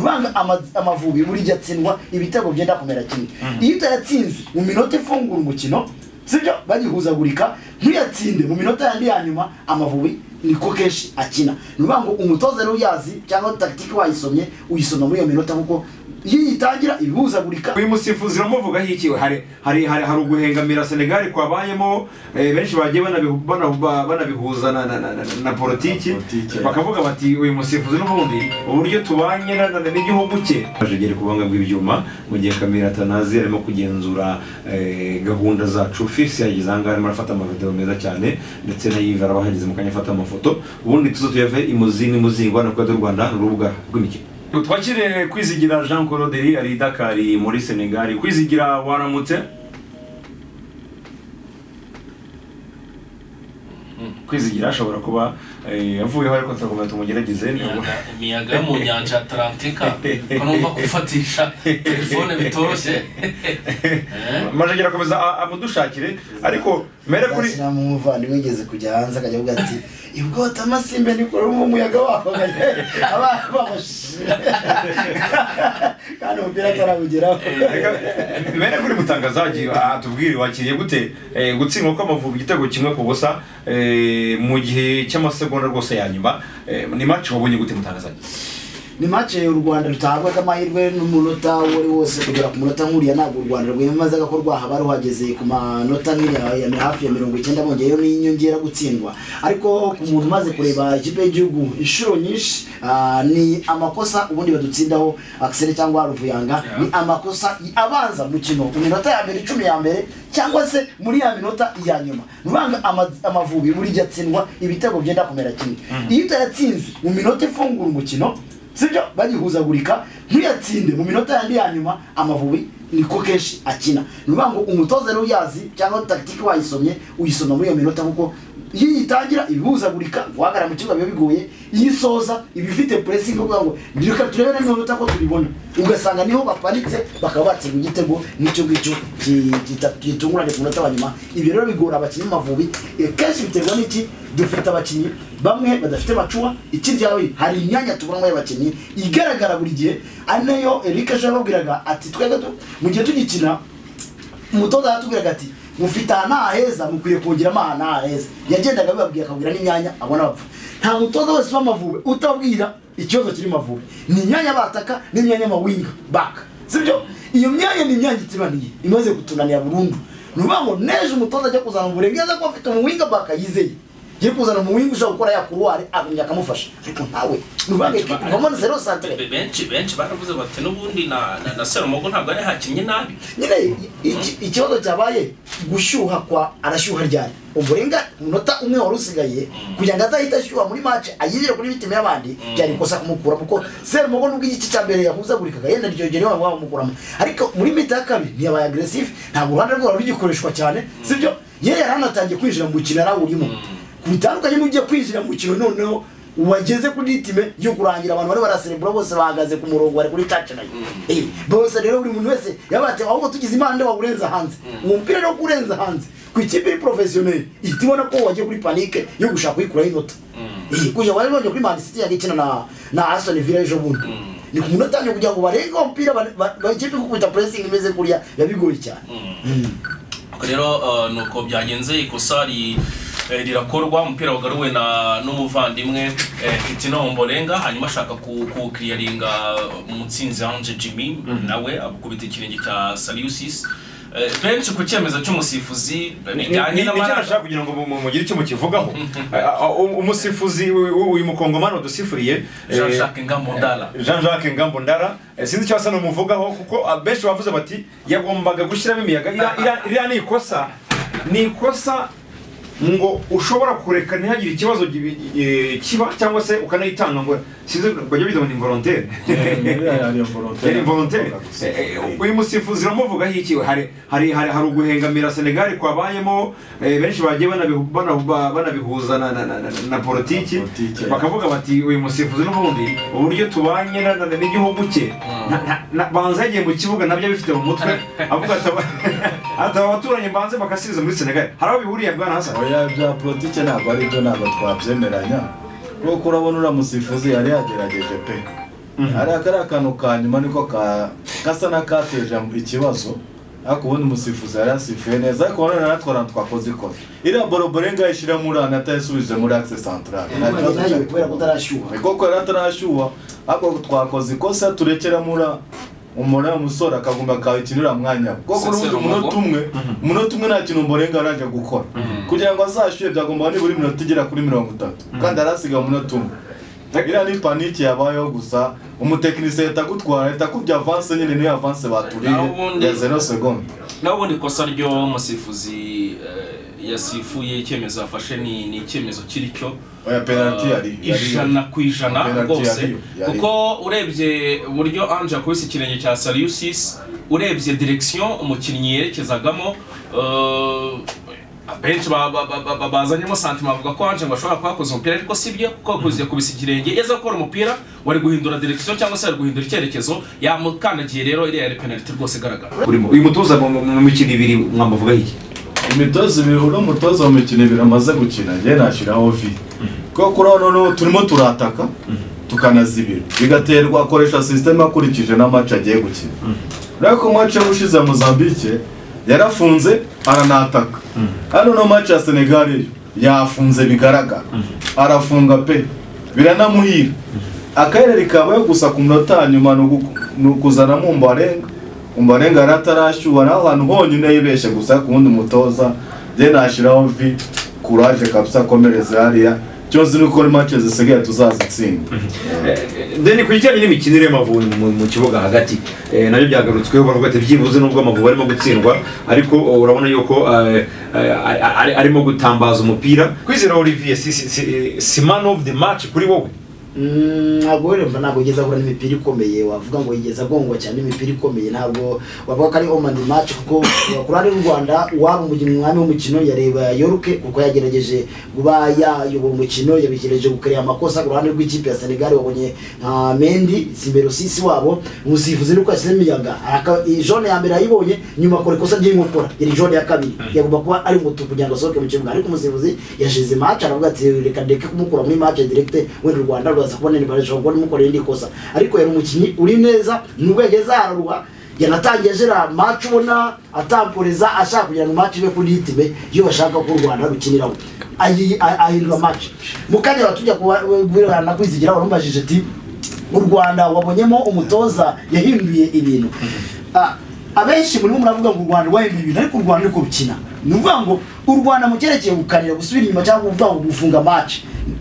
banga ama- amavubi burya atsindwa ibitego byenda kumera kimwe iyo utayatsinze mu minota ifungura umukino sibyo bagihuzagurika ntuyatsinde mu minota yandi ya nyuma amavubi niko kenshi akina ni ukuvuga ngo umutoza rero uyazi cyangwa tagitike wayisomye uyisoma muri iyo minota kuko iyo uyitangira ibihuzagurika uyu musifuzi uramuvugaho iki we hari hari hari hari uguhengamira senegali kwabayemo eh, benshi bagiye banabihu- banahu- banabihuza na, na, na, na, na politiki Na politiki, yeah. bakavuga bati uyu musifuzi n'ubundi uburyo tubanye na- na- n'igihugu cye bajegere kubanga bw'ibyuma mu gihe kamira atanazi arimo kugenzura eh, gahunda zacu fisi yageze ahangaha arimo arafata amavideo meza cyane ndetse na yive arabahageze mu kanya afata amafoto ubundi tuzo tuyave imuzini muzingo na kwezi y'u rwanda ni urubuga rw'imikino twakire kwizigira jean claude ari i dakari muri senegali kwizigira waramutse kwizigira ashobora kuba eh, yavuyeho ariko turakomeza tumugerageze imiyaga imiyaga yo mu nyanja ya atalantika ko numva gufatisha telefone bitoroshye Eh? maje gerakomeza a- amudushakire ariko mere kuri Gashyira mu muvandimwe wigeze kujya hanze akajya avuga ati ibwota amasimbe niko rumva umuyaga waho abana bamushije kandi umupira atarabugeraho Reka- mere kuri mutangazaji atubwire wakiriye gute eh, gutsindwa kw'amavubi igitego kimwe ku busa eh, mu gihe cy'amasegonda rwose ya nyuma eh, ni match wabonye gute mutangazaji ni mace u rwanda rutahabwaga amahirwe n'umunota uwo ari wose kugera ku munota nk'uriya ntabwo u rwanda rwiyamazaga ko rwahaba ruhageze ku manota nk'iriya ya mi- hafi ya mirongo icyenda bongeyeho n'inyongera gutsindwa ariko ku muntu umaze kureba ikipe y'igihugu inshuro nyinshi ah, ni amakosa ubundi badutsindaho akiseri cyangwa ruvuyanga ni amakosa abanza mu kino ku minota ya mbere icumi ya mbere cyangwa se muri ya minota ya nyuma ni ukuvuga ama- amavubi burya atsindwa ibitego byenda kumera kimwe iyo utayatsinze mu minota ifungura umukino sibyo bagihuzagurika ntuyatsinde mu minota yandi ya nyuma amavubi niko kenshi akina ni ukuvuga ngo umutoza rero uyazi cyangwa tagitike wayisomye uyisoma muri iyo minota kuko iyo uyitangira ibihuzagurika guhagarara mu kibuga biba bigoye iyo isoza iba ifite puresingi kuvuga ngo reka turebe na minota ko tubibona ugasanga niho baparitse bakaba batsinda igitego n'icyo ngicyo ki- kita- gitunguranye ku munota wa nyuma ibyo rero bigora abakinnyi b'amavubi Eh, kenshi biterwa n'iki dufite abakinnyi bamwe badafite macuwa ikiryawe hari imyanya tuburamo y'abakinnyi igaragara buri gihe ari nayo Eric ejo yababwiraga ati twebwe tu- mu gihe tugikina umutoza yatubwiraga ati mufite ahantu haheza mukwiye kongeramo ahantu haheza yagendaga abibabwira akabwira n'imyanya abona bapfa nta mutoza wese uba amavubi utabwira ikibazo kiri mavubi ni imyanya bataka n'imyanya y'amawinga baka sibyo iyo myanya ni imyanya itibaniye imaze kutunanira burundu ni ukuvuga ngo nejo umutoza ajya kuzana uburenganzira ko afite umuwinga baka yizeye ye kuzana umuwinga ushobora gukora ya kuruwari agumya akamufasha ariko nawe ni ukuvuga ngo ekipi uvamo ni zero santire Be- benshi benshi baravuze bati n'ubundi na na- na serumogo ntabwo ari hakinnye nabi nyine iki- ikibazo cyabaye gushyuha kwa arashyuha ryari uburenga umunota umwe wari usigaye kugira ngo azahite ashyuha muri match ayigire kuri bitimu y'abandi byari ikosa kumukura kuko serumogo nubwo igice cya mbere yahuzagurikaga yenda iryo gere waba wamukuramo ariko muri mita ya kabiri ntiyabaye agresive ntabwo uruhande rwe rwari rugikoreshwa cyane sibyo ye yari anatangiye kwinjira mu mukino arawurimo bitandukanye n'ugiye kwinjira mu mukino noneho wageze kuri time yo kurangira abantu bari baraserebura bose bahagaze ku murongo bari kuri touch line Eh, bose rero buri muntu wese yabate ahubwo tugize impande wawurenza hanze uwo mupira rero kurenza hanze ku ikipe iri professionnel ihita ibona ko wagiye kuri panique yo gushaka kuyikuraho inota Eh, kujya wari bongeye kuri man city yari ikina na na Aston Villa ejo bundi ni ku munota wa nyuma kugira ngo barenge uwo mupira ba- ba- ba- ikipe gukubita pressing imeze kuriya biba bigoye cyane Ubwo rero eh, ni uko byagenze ikosa ri- eh, rirakorwa umupira wagaruwe na n'umuvandimwe eh, Fitina Ombolenga hanyuma ashaka ku- kuwukiriyaringa umutsinzi Ange Jimmy nawe akubita ikirenge cya Saliusis Eh, benshi ku cyemezo cy'umusifuzi bijyanye n'amaraso nashaka kugira ngo mu- mu- mugire icyo mukivugaho Ah, ah, u- umusifuzi u- u- uyu mukongomani udusifuriye eh, Jean Jacques Ngamondala Jean Jacques Ngambo Ndara eh, sinzi icyo asa n'umuvugaho kuko abenshi bavuze bati yagombaga gushyiramo imiyaga iriya- iriya- iriya ni ikosa ni ikosa ngo ushobora kureka ntihagire ikibazo gibi- eh, kiba cyangwa se ukanayitanga ngo sinzi bajya bita ngo ni volontaire yari volontaire Eh, eh, uyu musifuzi uramuvugaho iki we? hari hari hari hari uguhengamira senegali kwabayemo eh, benshi bagiye banabihu- banahu- ba- banabihuza na, na, na, na, na politiki Na politiki, bakavuga bati uyu musifuzi n'ubundi uburyo tubanye na- na- na- n'igihugu cye na- na- na- banza yagiye mu kibuga nabyo abifite mu mutwe avuga ati aba- ati aba baturanyi banze bagasiza muri senegali hari aho bihuriye bwana hasan oya bya politike ntabwo ari byo ntabwo twabyemeranya kuko urabona uriya musifuzi yari yagerageje pe hariya kari akantu ka nyuma niko ka gasa n'akateje ikibazo ariko ubundi umusifuzi yari yasifuye neza ariko nanone natwara twakoze ikoze iriya boroborenga ishyira muri aha natayisubije muri akise santarare nta kibazo nayo cyari kubera kutarashyuha koko yari atarashyuha ariko twakoze ikosa turekera muri umura umusore akagumba akawe ikintu uriya mwanya we. koko Sincere urubuto umunota umugo. umwe umunota umwe nta kintu mborenga arajya gukora kugira ngo azashyuhe byagomba nibura iminota igera kuri mirongo itatu kandi yari asigaye umunota umwe iriya ni paniki yabayeho gusa umutekinisiye ahita agutwara ahita akubye avanse nyine niyo avanse baturiye Naho ubundi- ya zero segonde naho ubundi ikosa ry'umusifuzi eh, yasifuye icyemezo yafashe ni ni icyemezo kiri cyo oya penaliti yari yari- ijana ku ijana Penalty rwose yari- yari- kuko urebye uburyo anje yakubise ikirenge cya sariyusisi urebye direkisiyo umukinnyi yerekezagamo eh, abenshi ba- ba- ba- ba- ba- bazanyemo santima bavuga ko anje ngo ashobora kuba yakoze umupira ariko si byo kuko yakoze yakubise ikirenge yeza gukora umupira wari guhindura direkisiyo cyangwa se wari guhindura icyerekezo yamukandagiye rero iriya yari penaliti rwose igaragara uyu mutuza mu mu- mu mikino ibiri mwamuvugaho iki imitozo ibiri uri umutoza mu mikino ibiri amaze gukina njye nashyiraho vi kuko urabona noneho turimo turataka tukanazibira bigaterwa akoresha sisiteme akurikije n'amace agiye gukina urabona ko mace ushize ya mozambique yarafunze aranataka hano no mace ya senegal yo yafunze bigaragara arafunga pe biranamuhira akarere kabayo gusa ku munota wa nyuma ni ugu- ni ukuzanamo umbarenga umbarenga yari atarashyuha naho ahantu honyine yibeshye gusa ku wundi mutoza njye nashyiraho vi kuraje kabisa akomereza hariya cyose ni uko ni mace zisigaye tuzazitsinda deni ku kijyanye n'imikinire y'amavubi mu- mu kibuga hagati eh, nabyo byagarutsweho bavuga ati byibuze nubwo amavubi arimo gutsindwa ariko oh, urabona yuko eh, eh, ari- ari- arimo gutambaza umupira kwizera olivier si, si, si, si man of the match kuri wowe Mm, ntabwo wera mva ntabwo yigeze ahura n'imipira ikomeye wavuga ngo yigeze agongwa cyane n'imipira ikomeye ntabwo wavuga ko ari omandi match kuko ku ruhande rw'u rwanda waba umukinnyi umwami w'umukino yareba yoruke kuko yagerageje kuba yayoba umukino yabigerageje gukareba amakosa ku ruhande rw'ikipe ya senegal wabonye nka mendi simbero sisi wabo umusifuzi nuko yashyizemo imiyaga Araka- iyi jone ya mbere yayibonye nyuma akora ikosa ry'inkokora yari jone ya kabiri yagomba kuba ari mutu kugira ngo asohoke mu kibuga ariko umusifuzi yashize match aravuga ati reka ndeke kumukura muri match direct wenda u rwanda ruraza kubona nimba rishobora kubona imukoreye indi kosa ariko yari umukinnyi uri neza nubwo yageze hararuha yanatangiye ajera match ubona atamporeza ashaka kugira ngo match ibe kuri ritime iyo bashaka ko u rwanda rukiniraho Ayi- a- ahirwa match mu kanya batujya kubirana kwizigira warumubajije ati u rwanda wabonyemo umutoza yahinduye ibintu Ah, abenshi murimo muravuga ngo u rwanda rwahinduye ibintu ariko u rwanda niko rukina ni ukuvuga ngo u rwanda mu cyerekeye gukanira gusubira inyuma cyangwa kuvuga ngo gufunga match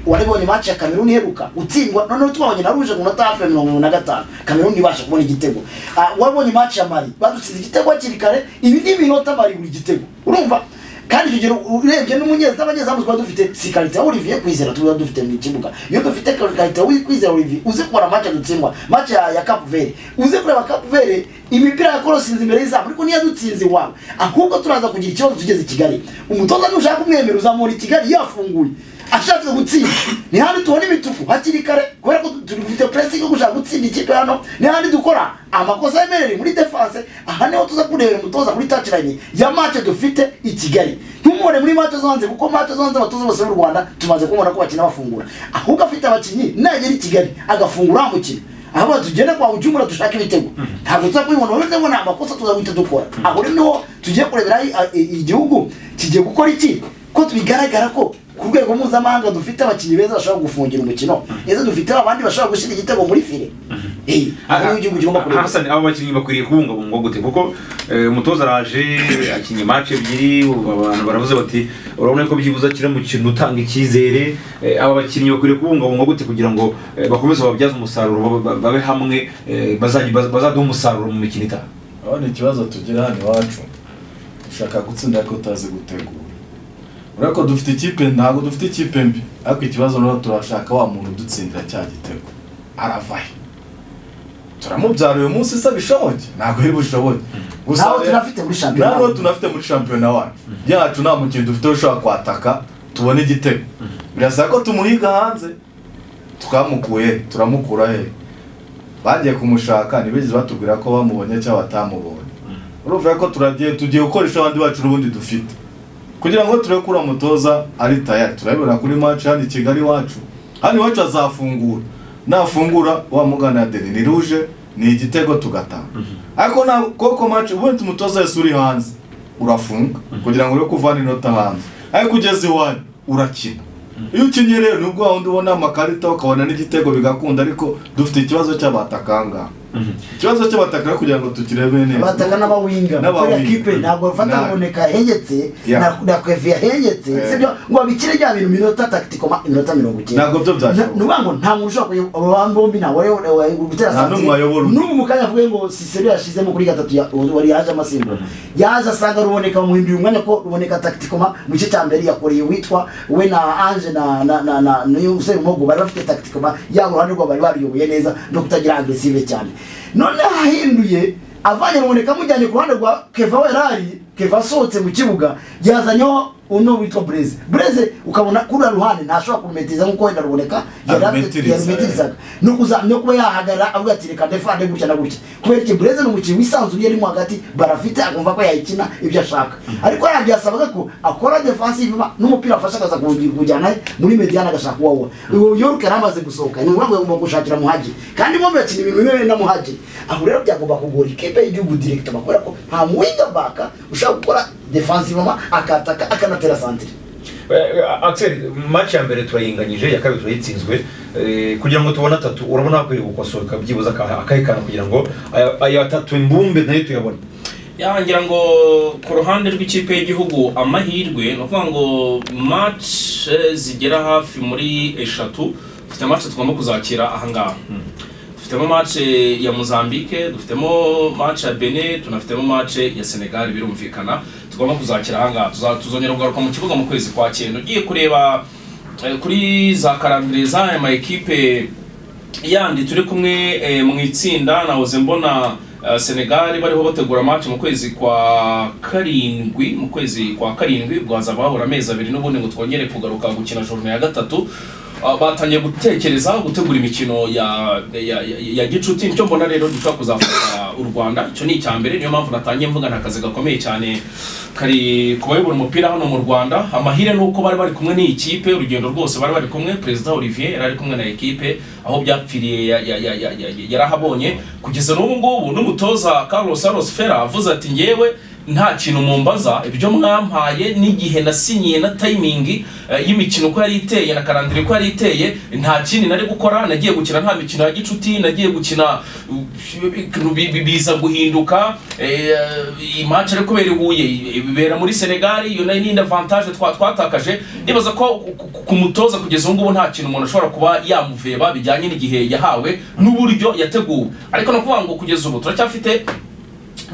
waribonye match ya kameruni iheruka utsindwa noneho twabonye na ruje ku munota hafi ya mirongo irindwi na gatanu kameruni ibasha kubona igitego Ah, waribonye match ya mari badutsinze igitego hakiri kare ibi ni iminota mari buri gitego urumva kandi icyo gihe urebye n'umunyezamu abanyezamu twaba dufite si karite ya olivier kwizera tuba dufite mu kibuga iyo dufite karite ya kwizera olivier uze kubara match dutsindwa match ya, ya cap vere uze kureba cap vere imipira yakorosinze imbere y'izamu ariko ntiyadutsinze iwabo ahubwo turaza kugira ikibazo tugeze i kigali umutoza nushaka kumwemera uzamura i kigali yafunguye ashatse gutsinda ni handi tubona imituku hakiri kare kubera ko tu- turi gufite pressing yo gushaka gutsinda ikipe hano ni handi dukora amakosa yemereye muri defense aha niho tuza kurebera umutoza kuri touchline ya match dufite i Kigali ntumubone muri match zo hanze kuko match zo hanze abatoza bose b'u Rwanda tumaze kumubona ko bakina bafungura ahubwo afite abakinnyi nagera i Kigali agafungura amukina ahubwo tugenda kwa ujumura dushaka ibitego ntabwo tuza kubibona uretse ngo ni amakosa tuza guhita dukora aho rero niho tugiye kurebera i- a- i- igihugu kigiye gukora iki ko bigaragara ko ku rwego mpuzamahanga dufite abakinnyi beza bashobora gufungira umukino ndetse dufite abandi bashobora gushyira igitego muri fire eh aho igihugu kigomba kureba hasani abo bakinnyi bakwiriye kubungabungwa gute kuko eh, umutoza araje akinnye match ebyiri ubu abantu baravuze bati urabona ko byibuze akina mu kintu utanga icyizere Eh, aba bakinnyi bakwiriye kubungabungwa gute kugira ngo eh, bakomeze babyaze umusaruro babe- babe- babe hamwe eh, bazajya- baz- bazaduhe umusaruro mu mikino itaha urabona ikibazo tugira hano iwacu ushaka gutsinda ariko utazi gutegura urabona ko dufite ikipe ntabwo dufite ikipe mbi ariko ikibazo rero turashaka wa muntu udutsindira cya gitego arava he turamubyara uyu munsi se bishoboke ntabwo yari bushoboke Gusa Ntawo rero- tunafite muri shampiyona. ntawo tunafite muri shampiyona wacu yacu nta mukinnyi dufite ushobora kwataka tubone igitego birasa ko tumuhiga hanze twamukuye turamukura he bagiye kumushaka ntibigeze batubwira ko bamubonye cyangwa batamubonye urumva ko turagiye tugiye gukoresha abandi bacu n'ubundi dufite kugira ngo turebe kuri umutoza ari tayari turabibona kuri match hano i kigali iwacu hano iwacu azafungura nafungura wa mugana ya deni ruje ni igitego tugatanga ariko na koko maci ubundi umutoza wese uri hanze urafunga kugira ngo ure kuvana inota hanze ariko ugeze iwanyu urakina iyo ukinnye rero nubwo waba ubona amakarita ukabona n'igitego bigakunda ariko dufite ikibazo cy'abatakanga ikibazo cy'abatakanga kugira ngo tukirebe neza bataka n'abawinga kuriya N'abawinga. kipe ntabwo bafata Nabi. ngo neka hegetse Yeah. na na kwevi yahegetse Eh. sibyo ngo babikire bya bintu minota taktiko ma minota mirongo icyenda ntabwo byo Na- ni byashoboka ukuvuga ngo nta muntu ushobora kuyob- abo bantu bombi nta wari wari gutera Nta n'umwe wayobora undi. n'ubu mu kanya avuga ngo sisero yashizemo kuri gatatu ya- wari yaje amasimbo yaje asanga ruboneka bamuhindurira umwanya ko ruboneka taktikoma mu gice cya mbere yakoreye uwitwa we na anje na na na na n'uyu musore mugo bari bafite taktikoma yabo uruhande rwabo bari baruyoboye neza no kutagira agresive cyane noneho ahinduye avanye ruboneka amujyanye ku ruhande rwa keva werari keva asohotse mu kibuga yazanyeho uno witwa bureze bureze ukabona kuri uriya ruhande ntashobora kumetiza nk'uko wenda ruboneka yari afite- Arumetiriza, yarumetirizaga ni ukuza no kuba yahagarara avuga ati reka ndefande gutya na gutya kubera iki bureze ni umukinnyi wisanzuye arimo hagati barafite akumva ko yayikina ibyo ashaka ariko hariya byasabaga ko akora defensive ma- n'umupira afashe akaza kuwugira- kuwujyana he muri mediane agashaka uwo awuha uwo yoruke yari amaze gusohoka ni ngombwa agomba gushakira muhaji kandi mo bakina ibintu bimwe na muhaji aho rero byagomba kugora ikipe y'igihugu directement kubera ko nta muwinga baka ushaka gukora defensive ma akataka akanatera santire akiseri match ya mbere turayinganyije iya kabiri turayitsinzwe eh, kugira ngo tubone atatu urabona hakwiye gukosoka byibuze aka- akahekana kugira ngo aya- aya atatu imbumbe nayo tuyabone ya ngira ngo ku ruhande rw'ikipe y'igihugu amahirwe ni ukuvuga ngo match eh, zigera hafi muri eshatu dufite match tugomba kuzakira ahangaha dufitemo match ya mozambique dufitemo match ya benin tunafitemo match ya senegal birumvikana tugomba kuzakira ahangaha Tuza- tuzongera kugaruka mu kibuga mu kwezi kwa cyenda ugiye kureba eh, kuri za karambire z'aya ma ekipe yandi turi kumwe eh, mu itsinda nahoze mbona eh, senegali bariho bategura match mu kwezi kwa karindwi mu kwezi kwa karindwi bwaza bahura amezi abiri n'ubundi ngo twongere kugaruka gukina jorone ya gatatu Ah, batangiye gutekereza gutegura imikino ya ya, ya, ya gicuti nicyo mbona rero dushobora kuzafasha u rwanda icyo ni icya mbere niyo mpamvu natangiye mvuga ni akazi gakomeye cyane kari ku bayobora umupira hano mu rwanda amahire ni uko bari bari kumwe n'iyi kipe urugendo rwose bari bari kumwe perezida olivier yari ari kumwe na ekipe aho byapfiriye ya- ya- ya- ya- ya- yarahabonye kugeza n'ubu ngubu n'umutoza carlos aros fera avuze ati ngewe nta kintu mumbaza ibyo mwampaye n'igihe nasinyiye na timingi eh, y'imikino uko yari iteye na karandire uko yari iteye nta kindi nari gukora nagiye gukina nta mikino ya gicuti nagiye gukina uh, bi- bi- biza guhinduka eh, iyi match ari kubera i Huye ibera muri Senegal iyo nayo ni avantage twa twatakaje nibaza ko ku- ku- ku mutoza kugeza ubu ngubu nta kintu umuntu ashobora kuba yamuveba bijyanye n'igihe yahawe n'uburyo yateguwe ariko no kuvuga ngo kugeza ubu turacyafite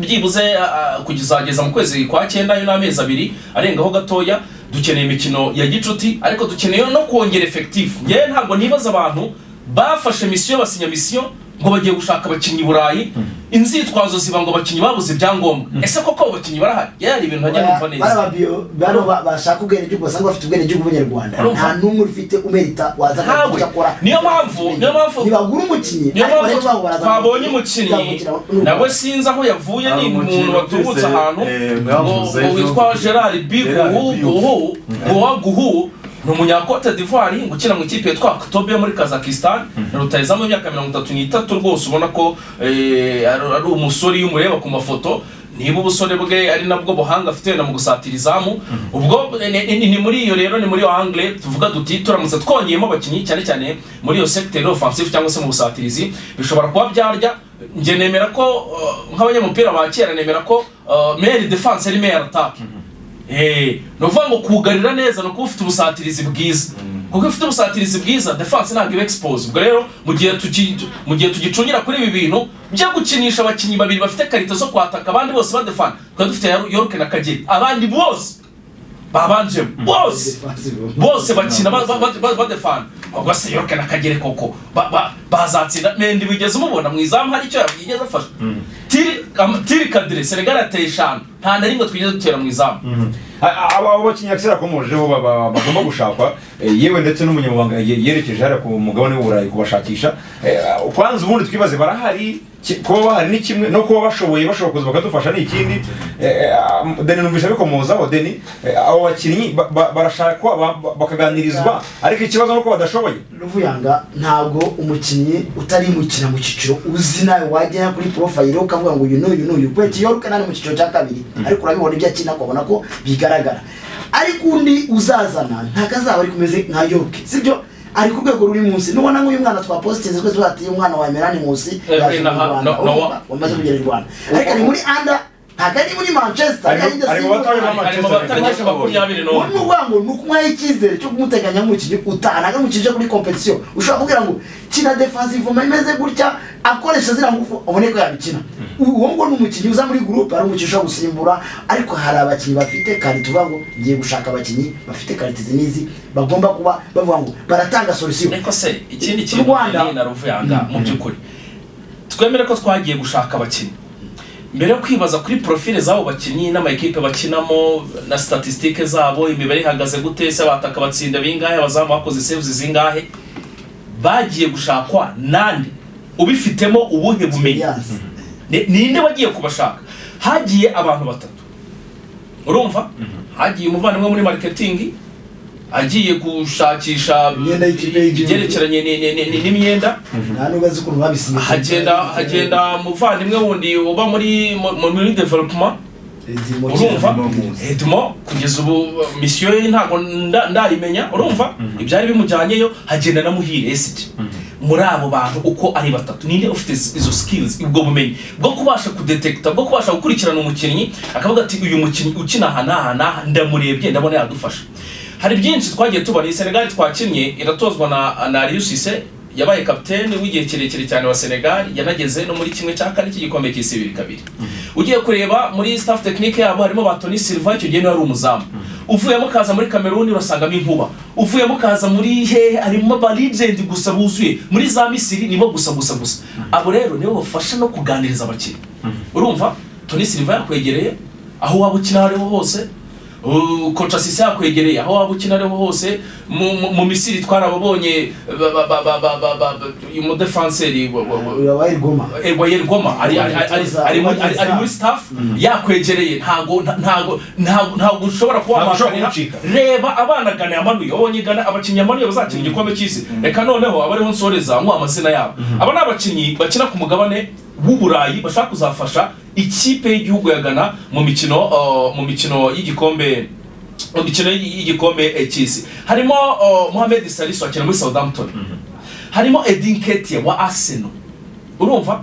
byibuze ah, ah, kugezageza mu kwezi kwa cyenda yo n'amezi abiri arengaho gatoya dukeneye imikino ya gicuti ariko dukeneye no kongera efekitifu ngewe ntabwo nibaza abantu bafashe misiyo basinya misiyo ngo bagiye gushaka abakinnyi i burayi inzitwazo ziba ngo abakinnyi babuze ibyangombwa ese koko abo bakinnyi barahari yewe hari ibintu najya numva bari neza ababiyo bano ba- bashaka ubwenegihugu basanga bafite ubwenegihugu bw'abanyarwanda Urumva? nta n'umwe ufite umerita waza Ntawe. akagira icyo akora Niyo mpamvu- niyo mpamvu- ntibagura umukinnyi niyo ariko benshi babo mpamvu baraza- twabonye umukinnyi bazamukina n'u- nawe sinzi aho yavuye ni Hari umuntu umukinnyi waturutse twese, ahantu ngo- eh, mwavuze ngo ejo. witwa gerard b Gerard guhu Biyu. guhu guha guhu ni umunyakote d'ivoire ukina mu ikipe yitwa kotobe yo muri kazakistan rutayizamu imyaka mirongo itatu n'itatu rwose ubona ko eh, ari ari umusore iyo umureba ku mafoto niba ubusore bwe ari nabwo buhanga afite wenda mu gusatira izamu ubwo eh, ni- ni ni muri iyo rero ni muri yo angle tuvuga duti turamutse twongeyemo abakinnyi cyane cyane muri iyo secteur offensive cyangwa se mu busatirizi bishobora kuba byarya njye nemera ko eh, nk'abanyamupira ba kera nemera ko eh, meilleur defense ari meilleur attaque Eh, ni ukuvuga ngo kugarira neza ni ukuba ufite ubusatirizi bwiza kuko iyo ufite ubusatirizi bwiza defense ntabwo iba expose ubwo rero mu gihe tuki- mu gihe tugicungira kuri ibi bintu byo gukinisha abakinnyi babiri bafite karita zo kwataka abandi bose badefana twari dufite Yaru- yorke na kagere abandi bose babanjemo bose bose bakina ba- ba- ba- ba- badefana ubwo se yorke na kagere koko ba- ba- bazatsinda mendi wigeze umubona mu izamu hari icyo yigeze afasha tiri am- tiri kadire senegal ateye eshanu nta na rimwe twigeze dutera mu izamu abo bakinnyi akisera akomojeho bagomba gushakwa eh, yewe ndetse n'umunyamabanga ye- yerekeje hariya ku mugabane w'uburayi kubashakisha Eh, kwanza ubundi twibaze barahari ki- kuba bahari ni kimwe no kuba bashoboye bashobora kuza bakadufasha ni ikindi Eh, ah, deni numvise bikomozaho deni eh, abo bakinnyi ba- ba- barashakwa ba- ba- bakaganirizwa ariko ikibazo ni uko badashoboye ruvuyanga ntabwo umukinnyi utari mukina mu cyiciro uzi nawe wajya kuri porofayiro ukavuga ngo uyu n'uyu n'uyu kubera iyo ari mu cyiciro cya kabiri ariko urabibona ibyo akina ukabona ko bigaragara ariko undi uzazana ntabwo azaba ari kumeze nka yoke sibyo ari ku rwego ruri munsi nubona nk'uyu mwana twapositinze twese twatiye umwana wa merani munsi Eh, yaje mu na- rwanda na- na- urumva? wamaze kugera i rwanda ariko ari muri anda ntabwo ari muri manchester Ari mu- ari ari mu batoya ba ari mu batangaje makumyabiri ubu ni n'umwe ukuvuga ngo ni ukumuhaho icyizere cyo kumuteganya nk'umukinnyi utahana nk'umukinnyi uje kuri kompetisiyo ushobora kubwira ngo kina defensive ma imeze gutya akoresha ziriya ngufu abone ko yabikina uwo nguwo ni umukinnyi uza muri gurupe ari umukinnyi ushobora gusimbura ariko hari abakinnyi bafite kandi tuvuga ngo ngiye gushaka abakinnyi bafite karite izi n'izi bagomba kuba bavuga ngo baratanga solisiyo ariko se ikindi Mu kintu Rwanda- na ruvuyanga mu by'ukuri twemere ko twagiye gushaka abakinnyi mbere yo kwibaza kuri profile z'abo bakinnyi n'amakipe bakinamo na statisitike zabo imibare ihagaze gute se abataka batsinda bingahe abazamu bakoze sevuzi zingahe bagiye gushakwa nande ubifitemo ubuhe bumenyi Yes. Ni- ninde wagiye kubashaka hagiye abantu batatu urumva hagiye umuvandimwe muri mariketingi agiye gushakisha Imyenda y'ikipe y'igihugu. ibyerekeranye ni- ni- ni- ni- n'imyenda nta nubwo azi ukuntu babisinye hagenda hagenda muvandimwe wundi uba muri mu- mu- muri developuma urumva edmo kugeza ubu misiyo ye ntabwo nda- ndayimenya urumva ibyari bimujyanyeyo hagenda na muhire esiti muri abo bantu uko ari batatu ninde ufite iz- izo skills ubwo bumenyi bwo kubasha kudetekita bwo kubasha gukurikirana umukinnyi akavuga ati uyu mukinnyi ukina aha n'aha n'aha ndamurebye ndabona yadufasha hari byinshi twagiye tubona senegali twakinnye iratozwa na na Aliou Cisse yabaye kapitene w'igihe kirekire cyane wa senegal yanageze no muri kimwe cya kane cy'igikombe cy'isi bibiri kabiri ugiye kureba muri staff tekinike yabo harimo ba toni silva icyo gihe niwe wari umuzamu uvuyemo ukaza muri kameruni urasangamo inkuba uvuyemo ukaza muri hehe harimo ba legend gusa buzuye muri za misiri nibo gusa gusa gusa abo rero nibo bafasha no kuganiriza abakinnyi urumva toni silva yakwegereye aho waba ukina aho ariho hose Uh, koca sisi yakwegereye aho waba ukina ariho hose mu- mu- mu misiri twarababonye ba- ba- ba- ba- ba- ba- ba- uyu mudefanseri wa- wa- wa- urabaye rwoma Erwa Yergoma ari ari- ari- ari- ari muri- ari- ari muri staff yakwegereye ntago nta- ntago ntago ntago ushobora kuba Ntago ushobora wabakanira. kumucika. reba abana gana yamanuye wabonye gana abakinnyi yamanuye bazakina igikombe cy'isi reka noneho abariho nsoreza muha amazina yabo aba ni abakinnyi bakina ku mugabane w'uburayi bashaka kuzafasha ikipe y'igihugu ya gana mu mikino uh, mu mikino y'igikombe mu mikino y'igikombe eh, cy'isi harimo uh, Mohamed Salisu akina muri Southampton harimo Edin Ketia wa Arsenal urumva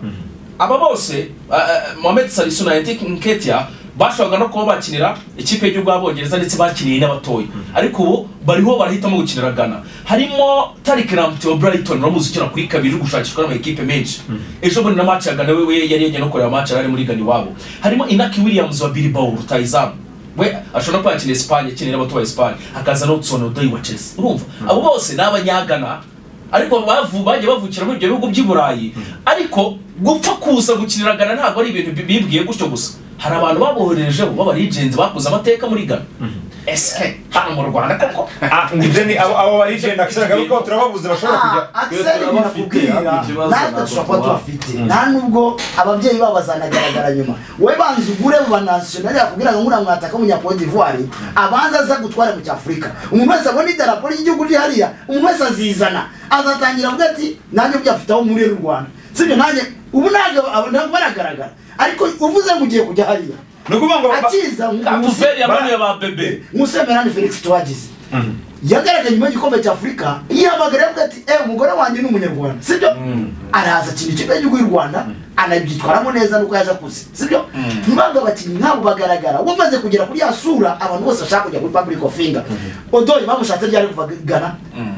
aba bose eh, eh, Mohamed Salisu na Edin Nketia bashoboraga no kuba bakinira ikipe y'igihugu y'abongereza ndetse bakiniye n'abatoya ariko ubu bariho barahitamo gukinira Ghana harimo Tariq Lamptey wa Brighton uramuzi ukina kuri kabiri uri gushakishwa n'amakipe menshi ejo bundi na match ya Ghana we we yari yagiye no kureba match yari ari muri Ghana iwabo harimo Inaki Williams wa Bilbao rutayizamu we ashobora no kuba yakina Espagne akinira abato ba Espagne akaza no Tsono Doi wa Chelsea urumva abo bose ni abanyagana ariko bavu bagiye bavukira muri ibyo bihugu by'i burayi ariko gupfa kuza gukinira gana ntabwo ari ibintu bi- bibwiye gutyo gusa hari abantu baboherejeho b'abarigenzi bakoze amateka muri gana esike hano mu rwanda koko Ah, ngo deni abo abo barigenda akisera garuka turababuze bashobora kujya akiseri Twe turabafite, binakubwira ariko ikibazo natwe ntabwo dushobora kuba tubaha. tubafite nta nubwo ababyeyi babo bazanagaragara nyuma we banza ugure mu banasiyonari yakubwira ngo nkuriya mwataka umunyapodi d'ivoire abanza aza gutwara mu cyafurika umuntu wese abona idarapo ry'igihugu riri hariya umuntu wese azizana azatangira avuga ati nanjye byafite aho muri n'u rwanda sibyo nanjye ubu ntabwo abo- ntabwo baragaragara ariko uvuze ngo ugiye kujya hariya ni ukuvuga ngo ba- akiza guveri yamanuye ba bebe musemerani felix tuwagize yagaragaye nyuma y'igikombe cya afurika yihamagara yavuga ati ewe umugore wanjye ni umunyarwanda sibyo araza akina ikipe y'igihugu y'u rwanda anabyitwaramo neza nuko yaje akuze sibyo ntabwo abakinnyi nk'abo bagaragara we amaze kugera kuri ya sura abantu bose bashaka kujya kuri public of finger odori bamushatse ryari kuva gana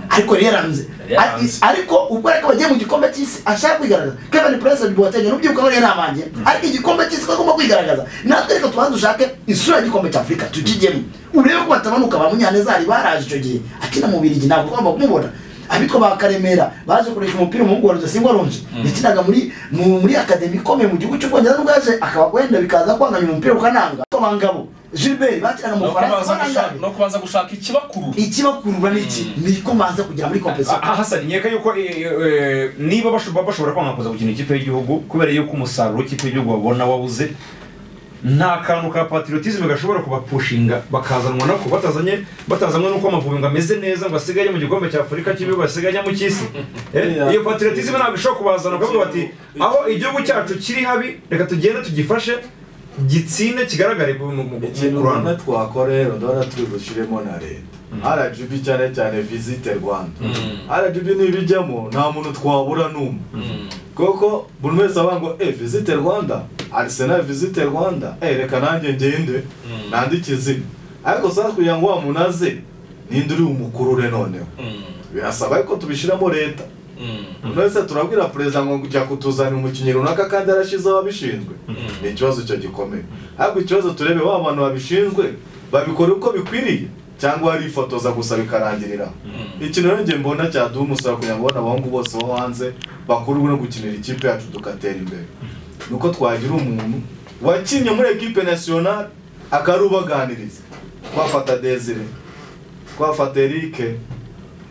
ariko yaranze Yaranze. ariko ubwo ariko bagiye mu gikombe cy'isi ashaka kwigaragaza kevin prince boateng n'ubyibuka bariya ni abanjye ariko igikombe cy'isi ko agomba kwigaragaza natwe reka tubanze dushake isura y'igikombe cy'afurika tukijyemo urebe ko batabanuka ba munyanezari baraje icyo gihe akina mu birigi ntabwo ugomba kumubona abitwa ba karemera baje kuresha umupira umuhungu wa rudasingwa ronje yakinaga muri mu- muri akademi ikomeye mu gihugu cy'ubwongereza nubwo yaje akaba wenda bikaza kwanganya umupira ukananga kw'abangabo gilbert bakiraga no kubanza gushaka- amafaranga no kubanza gushaka ikibakurura ikibakurura ni iki ni ko banza kugera muri kompesiyo Ah, Hassan nkeka yuko eh, eh, niba bashobora bashobora kwanga kuza gukina ikipe y'igihugu kubera yuko umusaruro w'ikipe y'igihugu babona wabuze nta kantu ka patriotisme gashobora kubapushinga bakazanwa no ku batazanye batazanwe nuko amavubi ngo ameze neza ngo asigaye mu gikombe cya afurika cy'ibihugu asigaye mu cy'isi Eh, iyo patriotisme ntabwo ishobora kubazana kuko bati aho igihugu cyacu kiri habi reka tugende tugifashe gitsinde kigaragare mu- mu- mu- ikintu mu rwanda rwanda twakora rero ndabona turi bushyiremo na leta rgb cyane cyane visite rwanda rgb nibijyamo nta muntu twabura n'umwe kuko buri wese avuga ngo eh visite rwanda arisenal visite rwanda eh reka nanjye ngende nandike izina ariko saa kugira ngo wa muntu aze ninde uri umukurure noneho birasaba ko tubishyiramo leta buri wese turabwira perezida ngo jya kutuzanira umukinnyi runaka kandi yarashyizeho ababishinzwe ni ikibazo cyo gikomeye ariko ikibazo turebe ba bantu babishinzwe babikora uko bikwiriye cyangwa barifotoza gusa bikarangirira ikintu rero njye mbona cyaduha umusaruro kugira ngo abana abahungu bose bo hanze bakurwe no gukinira ikipe yacu tugatera imbere ni uko twagira umuntu wakinnye muri ekipe nasiyonari akarubaganiriza twafata desire twafata erike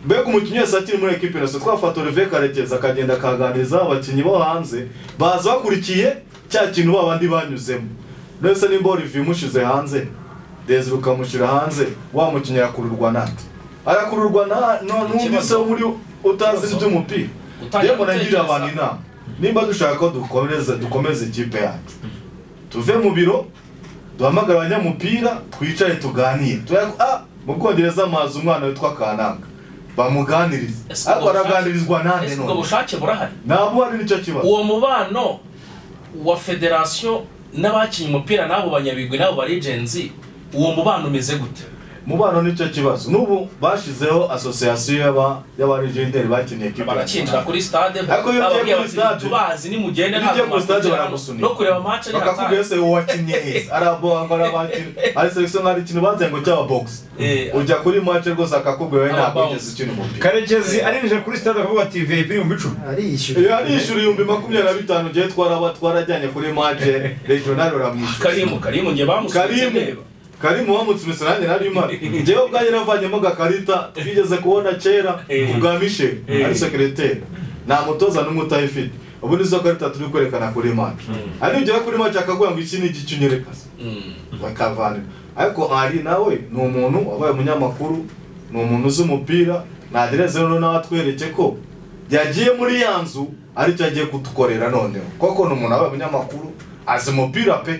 mbega umukinnyi wese akiri muri ekipe nasi twafata olivier karekezi akagenda akaganiriza abakinnyi bo hanze baza bakurikiye cya kintu ba bandi banyuzemo ndetse nimba olivier umushyize hanze desire ukamushyira hanze wa mukinnyi arakururwa nate arakururwa na- no- n'undi se wo muri utazi iby'umupira Gutangira yewe nagirira abantu gutekereza. inama nimba dushaka ko dukomeza dukomeza ikipe yacu tuve mu biro duhamagara abanyamupira twicare tuganire Tuya- ah, mu bwongereza amazi umwana witwa kananga bamuganirize Ese ubwo ariko araganirizwa nande ese ubwo none bushake burahari ntabwo ari nicyo kibazo uwo mubano wa federasiyo n'abakinnye umupira n'abo banyabigwi n'abo baregenzi uwo mubano umeze gute mubano nicyo kibazo n'ubu bashizeho asosiyasiyo y'aba y'abarigenderi bakeneye ikipe barakinjira kuri stade Ariko iyo ugiye bababwira kuri bati, stade- tubazi nimugende iyo ugiye ntabwo kuri stade mwakugeraho." baragusunika. no kureba match ari bakakubwira hatari se wakinnye heza arabangara bakina ari selekisiyo nk'ari ikintu bazenga ngo cyaba bogisi Eh, ujya kuri mace rwose akakubwira we ntabwo Arabawuzi. yigeze ukina umupira karekezi arinjira kuri stade akavuga ati vip ibihumbi icumi ariyishyura Iyo arishyura ibihumbi makumyabiri na bitanu ugiye twaraba twarajyanye kuri maje regional uramwishyura karimu karimu njye bamusubiza karimu ndeba karimu wamutsimitse nanjye nari mpari njyewe ubwanjye navanyemo agakarita twigeze kubona kera Eh. ubwa mishel Eh. ari sekireteri nta mutoza n'umwe utayifite ubu nizo karita turi kwerekana kuri mace ari ugera kuri mace akaguha ngo iki ni igice unyerekaza Mm. bakavanira ariko ari nawe ni umuntu wabaye umunyamakuru ni umuntu uzi umupira nagereze rero nawe atwereke ko yagiye muri ya nzu aricyo agiye kudukorera noneho koko ni umuntu wabaye umunyamakuru azi umupira pe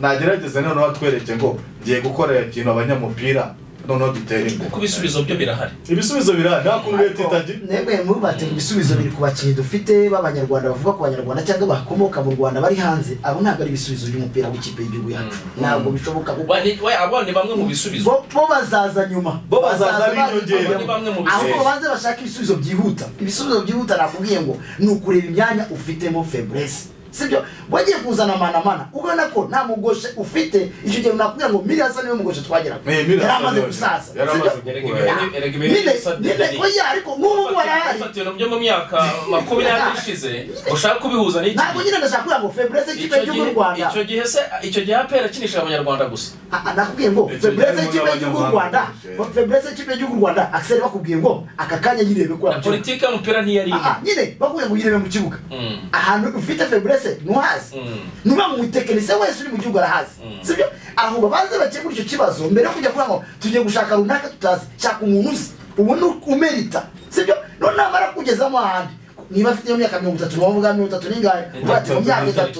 nagerageze noneho atwereke ngo ngiye gukorera ikintu abanyamupira noneho dutere kuko imbere ibisubizo byo birahari ibisubizo birahari nta kuntu leta itagira nemwe mubate ku bisubizo biri ku bakinnyi dufite b'abanyarwanda bavuga ku banyarwanda cyangwa bakomoka mu rwanda bari hanze abo ntabwo ari ibisubizo by'umupira w'ikipe y'igihugu yacu ntabwo bishoboka kuko Ba- ni- we- abo ni bamwe mu bisubizo bo bo bazaza nyuma Bo bazaza ari bazi inyongera. kujyamo. Ni bamwe mu bisubizo. ahubwo babanze bashaka ibisubizo byihuta ibisubizo byihuta nakubwiye ngo ni ukureba imyanya ufitemo febrese sibyo wagiye kuzana manamana ubona ko nta mugoshe ufite icyo gihe nakubwira ngo miliyasa niwe mugoshe twageraga Eh, Miriam Hassan yaramaze niwe- gusaza yaramaze sibyo? gukura. Erega ibintu nyine bisa- nyine oya ariko n'ubu ngubu arahari Ifata ibintu byo mu myaka makumyabiri ishize ushaka kubihuza n'iki ntabwo nyine ndashaka kuvuga ngo febreze ikipe Icyo y'igihugu gihe- y'u rwanda icyo gihe se icyo gihe apera akinishije abanyarwanda gusa Ah, ah, nakubwiye ngo febreze gihe ikipe y'igihugu y'u rwanda n'abanyamahanga. febreze ikipe y'igihugu y'u rwanda akiseri bakubwiye ngo aka kanya nyirebe ko na politiki y'umupira ntiyari Ah, imwe ah, nyine bakubwiye ngo yirebe mu kibuga Mm. ahantu ufite febrese ntuhazi Mm. nuba mu mutekinisiye wese uri mu gihugu arahazi sibyo aho babanze bakemura icyo kibazo mbere yo kujya kuvuga ngo tugiye gushaka runaka tutazi shaka umuntu uzi ubu ni umerita sibyo none namara kugezamo ahandi niba afite iyo myaka mirongo itatu niwo mvuga mirongo itatu n'ingahe uvuga ati mu myaka itatu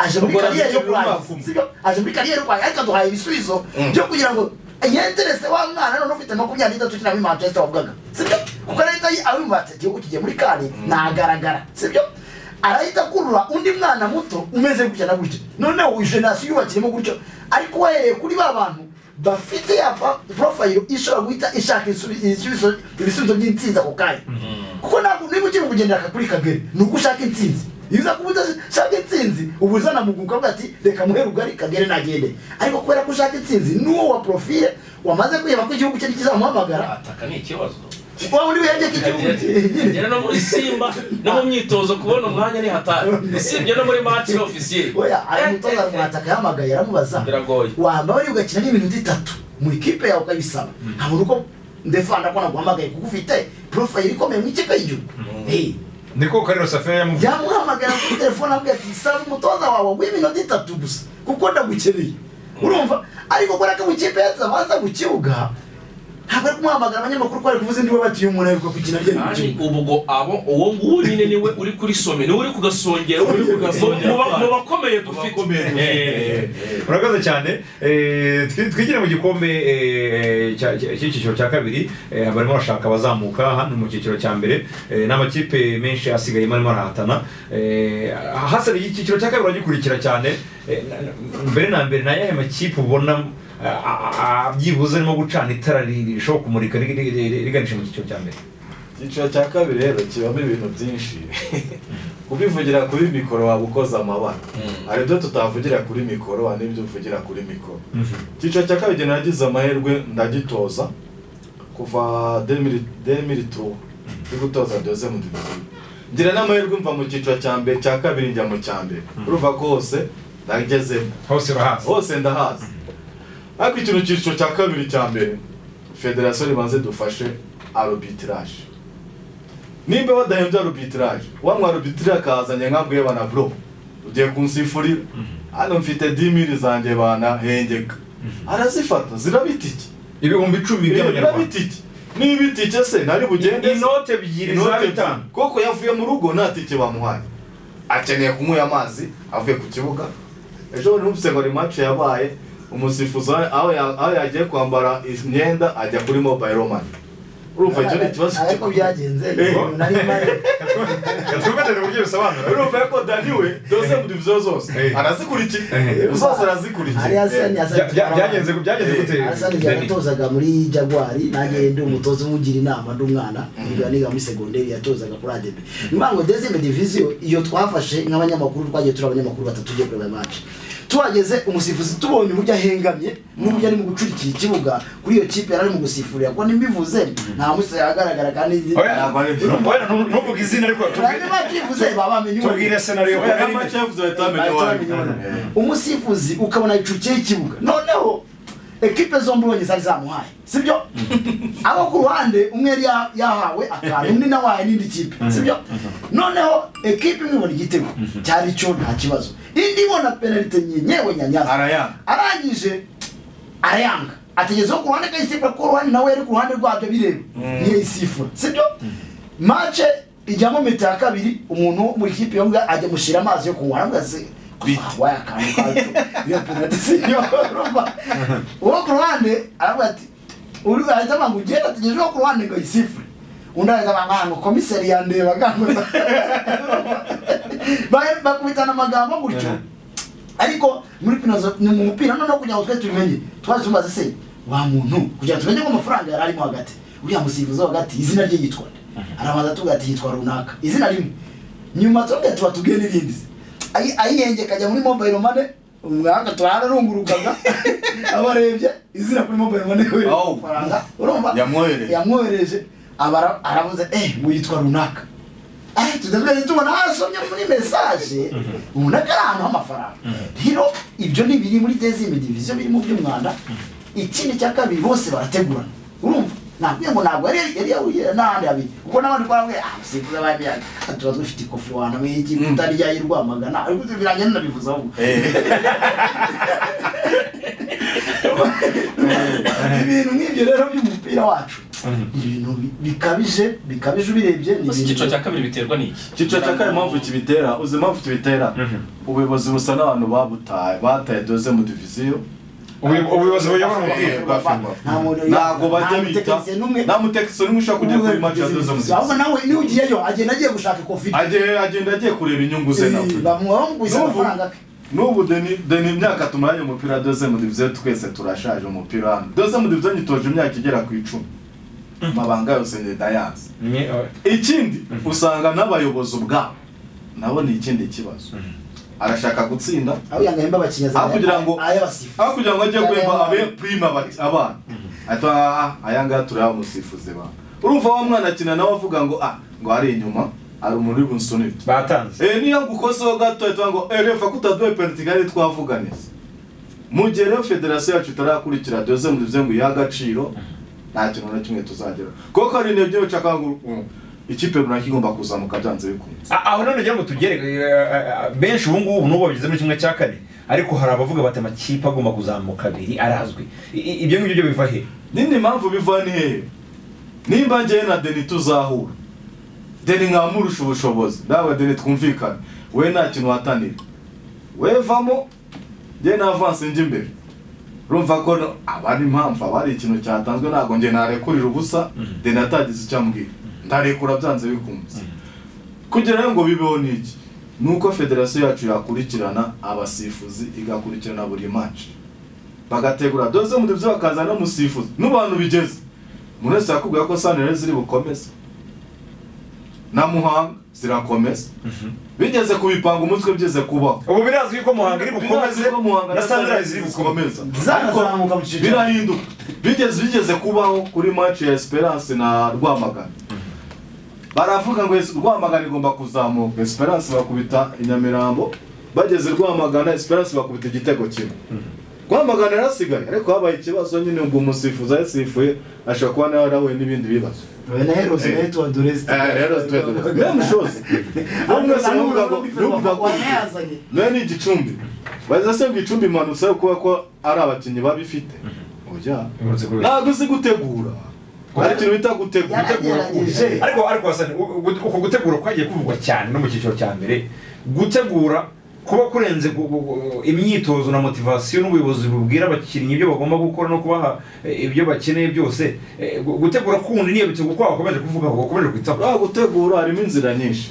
aje muri Ubwo kariyeri yo arabikemura kurangiza umwaka sibyo aje muri kariyeri yo kurangiza ariko aduhaye ibisubizo byo kugira ngo yenderese wa mwana none ufite makumyabiri n'itatu ukina muri manchester wavugaga sibyo kuko arahita yi- abimva ati igihugu kigiye muri kani ntagaragara sibyo arahita akurura undi mwana muto umeze gutya na gutya noneho iyi generasiyo yubakiyemo gutyo ariko wahereye kuri ba bantu bafite ya pa- profile ishobora guhita ishaka isubi- ibisubizo ibisubizo by'intsinzi ako kanya kuko ntabwo niba ukiri kugendera kuri kagari ni uko ushaka intsinzi iyo uza kuba udashaka intsinzi uba uzana mu guka avuga ati reka muhe rugari kagere nagende ariko kubera ko ushaka intsinzi n'uwo wa profile wamaze kwiheba ko igihugu cye ntikizamuhamagara ataka ni ikibazo wa muri bihebye k'igihugu yari no muri simba no mu myitozo kubona umwanya ni hatari usibye no muri match ofisiye oya ari umutoza mwataka yahamagaye aramubaza biragoye wamba bari ugakina n'iminota itatu mu ikipe yawe ukabisaba ntabona uko ndefanda ko naguhamagaye kuko ufite porofayiri ikomeye mu ikipe y'igihugu Eh, niko karero safiya yamuvuze yamuhamagara kuri telefone ambwira ati saba umutoza wawe w'iminota itatu gusa kuko ndagukeneye urumva ariko kubera ko mu ikipe yatabanza mu kibuga ntabwo ari kumuhamagara abanyamakuru ko bari kuvuza indiwe batiye umuntu ariko kugina agenda mu kandi kibuga ubu ngo abo uwo nguwo nyine niwe uri kuri some niwe uri kugasongera uri kugasongera Mu ba- mu bakomeye dufite urakoze cyane Eh, twi- twigire mu gikombe eh, cya- cya- cy'icyiciro cya kabiri eh, barimo bashaka abazamuka hano mu cyiciro cya mbere Eh, n'amakipe menshi asigaye barimo arahatana Eh, hasigaye icyiciro cya kabiri uragikurikira cyane Eh, na- na- mbere na mbere ni ayahe makipe ubona ah, ah, ah, byibuze arimo gucana itara ri- rishobora kumurika ri- ri- ri- riganisha mu cyiciro cya mbere icyiciro cya kabiri rero kibamo ibintu byinshi kubivugira kuri mikoro waba ukoze amabara hari ibyo tutavugira kuri mikoro hari n'ibyo uvugira kuri mikoro icyiciro cya kabiri igihe nagize amahirwe ndagitoza kuva demiri tuwa ndi gutoza doze mu diviziyo ngira n'amahirwe mva mu cyiciro cya mbere cya kabiri njya mu cya mbere uruva hose ndagezemo hose urahazi hose ndahazi ariko ikintu cyiciro cya kabiri cya mbere federasiyo ribanze dufashe arobitiraje nimba badahembye arobitiraje wanywa arobitiraje akazanye nkabwiye bana bro ugiye kunsifurira hano mfite dimiri zanjye banahengeka arazifata ziraba itike ibihumbi icumi biraba by'abanyarwanda itike niba itike se nari bugende se? inote ebyiri za Inote bitanu ebyiri. koko yavuye mu rugo nta tike bamuhaye akeneye kunywera amazi avuye ku kibuga ejo bundi numvise ngo ni match yabaye umusifuzi aho- aho ya- aho yagiye kwambara imyenda ajya kuri mobile money urumva icyo ni ikibazo ariko gikomeye. byagenze Eh. nari mpari twumvatane uburyo bisobanura urumva ko dani we dose mu diviziyo zose Eh. arazikurikiye Eh. zose hari arazikurikiye hasani Eh. hasani byagenze byagenze gute Hasani igihe yatozaga muri Jaguari nanjye ndi umutoza umugira inama ndi umwana niga niga muri segonderi yatozaga kuri ADB nyuma ngo dezime diviziyo iyo twafashe nk'abanyamakuru twagiye turi abanyamakuru batatu tugiye kureba match tuhageze umusifuzi tubonye uburyo ahengamye n'uburyo ari mu gucurikira ikibuga kuri iyo kipe yari ari mu gusifurira ko ntibivuze nta munsi yagaragara kandi Oya, oya, ntu- ntuvuge izina ariko tubwire- Ntabwo bakivuze babamenye uwo ari we. tubwire senariyo Kubera ko match yavuze bahita bamenya uwo ari we. Eh. umusifuzi ukabona yicukiye ikibuga noneho ekipe zombi ubonye zari zamuhaye sibyo abo ku ruhande umwe yari ya- yahawe akantu undi nawe ahaye n'indi kipe sibyo noneho ekipe imwe ibona igitego cyari cyo nta kibazo indi ibona penalite nyewe nyanyaza arayanga arangije arayanga ategezeho ku ruhande akayisifura kuko uruhande nawe yari ku ruhande rwabyo bireba ntiyayisifura sibyo mace ijyamo metero ya kabiri umuntu wo muri kipe yombi ajya mushyira amazi yo kunywa aravuga se wabaye akantu kacu iyo penaliti sinyo urumva uwo ku ruhande aravuga ati uri ahita avuga ngo ugenda ategereje uwo ku ruhande ngo ayisifure undi ahita avuga ngo komiseri yandeba gango Ba- bakubitana amagambo gutyo ariko muri pinazo ni mu mupira noneho kugira ngo twe tubimenye twaje tumaze se wa muntu kugira ngo tumenye ko amafaranga yari arimo hagati uriya musifuzi wo hagati izina rye yitwa nde? arabanza tuvuga ati yitwa runaka izina rimwe nyuma tuba tuba tubwiye n'irindi se. Ayi- ayihengeka ajya muri mobile money umwaka twararungurukaga abarebye izina kuri mobile money we Oh. amafaranga urumva Yamwohereje. yamwohereje abara aravuze eh ngo yitwa runaka eh tudabere tubona hasomye muri message ubona ko ari ahantu h'amafaranga rero ibyo ni biri muri dezime diviziyo biri mu by'umwanda ikindi cya kabiri bose barategurana urumva nabwiye ngo ntabwo yari yari yahuriye n'ahandi habiri kuko n'abandi twarabwiye ah sikuza bari tuba dufite ikofi wanamwe y'iki kutarya y'i rwamagana ariko birangira nanabivuze ahubwo ibintu nk'ibyo rero by'umupira wacu ibintu bi- bikabije bikabije ubirebye ni Gusa icyiciro ibintu cya kabiri biterwa n'iki icyiciro cya kane impamvu kibitera uzi impamvu kibitera ubuyobozi busa n'abantu babutaye bataye doze mu diviziyo Ubuyo- ubuyobozi buyobora umupira bwa FIBA. nta muntu ntabwo bajya bita mutekinisiye n'umwe nta mutekinisiye n'umwe ushaka kujya kuri match ya doze mu ahubwo diviziyo nawe niwe ugiyeyo agenda agiye gushaka kofi Agiye- agenda agiye kureba inyungu ze nawe bamugwiza N'ubu- amafaranga ke n'ubu deni deni imyaka tumaranye umupira doze mu diviziyo twese turashaje umupira hano doze mu diviziyo nyitoje imyaka igera ku icumi amabanga yose ngenda yanze ikindi usanga n'abayobozi ubwabo nabo ni ikindi kibazo arashaka gutsinda aho yangahemba abakinnyi aho kugira ngo ayabasifu aho kugira ngo ajye guhemba abe prime abati- abana ati aya ngaya tureba umusifuzi bana urumva wa mwana akina nawe avuga ngo ah ngo hari inyuma hari umuntu uri bunsunike batanze Eh niyo ngukoseho gato ahita ngo eh refa kutaduhe penaliti kandi twavugane mu gihe rero federasiyo yacu itarakurikira doze mu bivuze ngo iyihe agaciro nta kintu na kimwe tuzageraho kuko hari intego yo guca ngo mm, ikipe runaka igomba kuzamuka byanze bikunze A- aho none ngira ngo tugere eh, eh, benshi ubu ngubu n'ubu bageze muri kimwe cya kane ariko hari abavuga bati amakipe agomba kuzamuka abiri arazwi I- i- ibyo ngibyo byo biva he nindi mpamvu biva ni hehe nimba ngewe na deni tuzahura deni nkamurusha ubushobozi nawe deni twumvikane we nta kintu watanira we vamo ngewe na avansi njya imbere urumva ko no- aba ari impamvu aba ari ikintu cyatanzwe ntabwo ngewe narekurira ubusa deni atagize icyo ambwira ndarekura byanze bikunze kugira rero ngo bibeho ni iki ni uko federasiyo yacu yakurikirana abasifuzi igakurikirana buri manshi bagategura doze muri byo bakaza no musifuzi n'abantu bigeze umuntu wese yakubwira ko sanire ziri bukomeze na muhanga zirakomeza bigeze kubipanga umutwe bigeze kubaho ubu birazwi ko muhanga iri bukomeze Birazwi ko Muhanga na sandarazi iri bukomeze zanazamuka mu cyiciro birahinduka bigeze bigeze kubaho kuri match ya esperance na rwamagana baravuga ngo Es- rwamagana igomba kuzamuka esperance bakubita inyamirambo bageze rwamagana esperance bakubita igitego kimwe rwamagana yarasigaye ariko habaye ikibazo nyine ubwo umusifuzi ayisifuye ashobora kuba nawe yarahuye n'ibindi bibazo we na herose nayo tuwa doreste rero meme chose bamwe wese baravuga ngo nubwo wanayazanye nawe ni igicumbi baza se ngo icumbi imanutse kuba ko ari abakinnyi babifite oya ntabwo uzi gutegura hari ikintu bita gutegura yaragerageje ariko ariko wasane uko gutegura kwagiye kuvugwa cyane no mu cyiciro cya mbere gutegura kuba kurenze gu- gu- gu- imyitozo na motivasiyo n'ubuyobozi bubwira abakinnyi ibyo bagomba gukora no kubaha eh, ibyo bakeneye byose Eh, gu- gutegura kundi niyo bitego kwa bakomeje kuvuga ngo bakomeje kwitaho uriya gutegura harimo inzira nyinshi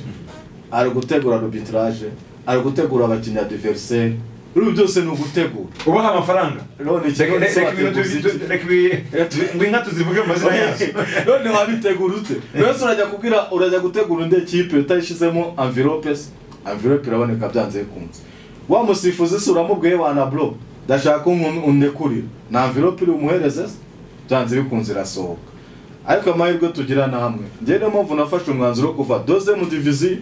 ari gutegura arbitrage ari gutegura abakinnyi adiveriseri ibi byose ni ugutegura ubaha amafaranga none Reka- ikibazo reka ibintu tuzi- cy'abateguzi tu- reka ibi- ngo inka tuzivuge mu mazina yazo none wabitegura ute buri wese urajya kubwira urajya gutegura undi ekipe utayishyizemo anvilope se anvilope iraboneka byanze bikunze wa musifuzi se uramubwiye wana bro ndashaka undekurira na anvilope iri umuhereze se byanze bikunze irasohoka ariko amahirwe tugira namwe njyewe niyo mpamvu nafashe umwanzuro wo kuva doze mu divizi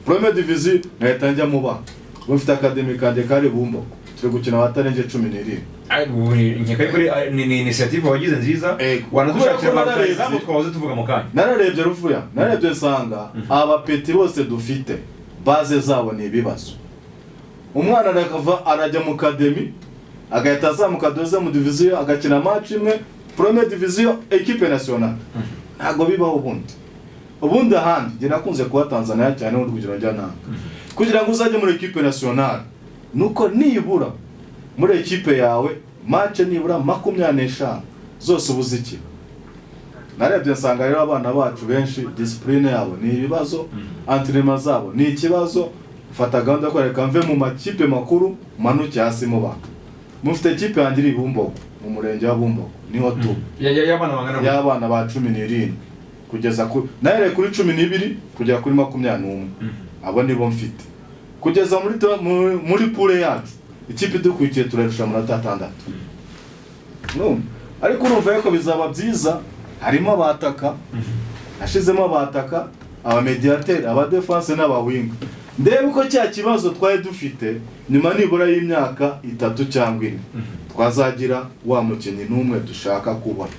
porome divizi nkahita njya mu ba ubu mfite akademi kanjye kari bumbo turi gukina abatarenze cumi n'irindwi nkeka yuko ari- ari- ni ni inisiyative wagize nziza Ego. wanadushakira Kubera ko abarwayi bararebye. twahoze tuvuga mu kanya nararebye rufuya nararebye nsanga abapeti bose dufite baze zabo ni ibibazo umwana arakava arajya mu kademi agahita azamuka doze mu diviziyo agakina match imwe prome diviziyo ekipe national ntabwo bibaho ubundi ubundi ahandi njye nakunze kuba tanzania cyane n'urugero njya nanga kugira ngo uzajye muri ekipe national nuko nibura muri ekipe yawe match nibura makumyabiri n'eshanu zose uba uzikina narebye nsanga rero abana bacu benshi disipurine yabo ni ibibazo antirema zabo ni ikibazo mfata gahunda yo kwereka mve mu makipe makuru manuke hasi mu bana mufite ekipe yanjye iri i bumbogo mu murenge wa bumbogo niho tu Ya- ya- y'abana bangana gutya. y'abana ba cumi n'irindwi kugeza kuri nahereye kuri cumi n'ibiri kugera kuri makumyabiri n'umwe abo nibo mfite kugeza muri to- mu- muri pure yacu ikipe idukurikiye turarusha amanota atandatu Numva? ariko urumva yuko bizaba byiza harimo abataka hashizemo abataka abamediateri abadefanse n'abawinga ndebe uko cya kibazo twari dufite nyuma nibura y'imyaka itatu cyangwa ine twazagira wa mukinnyi n'umwe dushaka kubona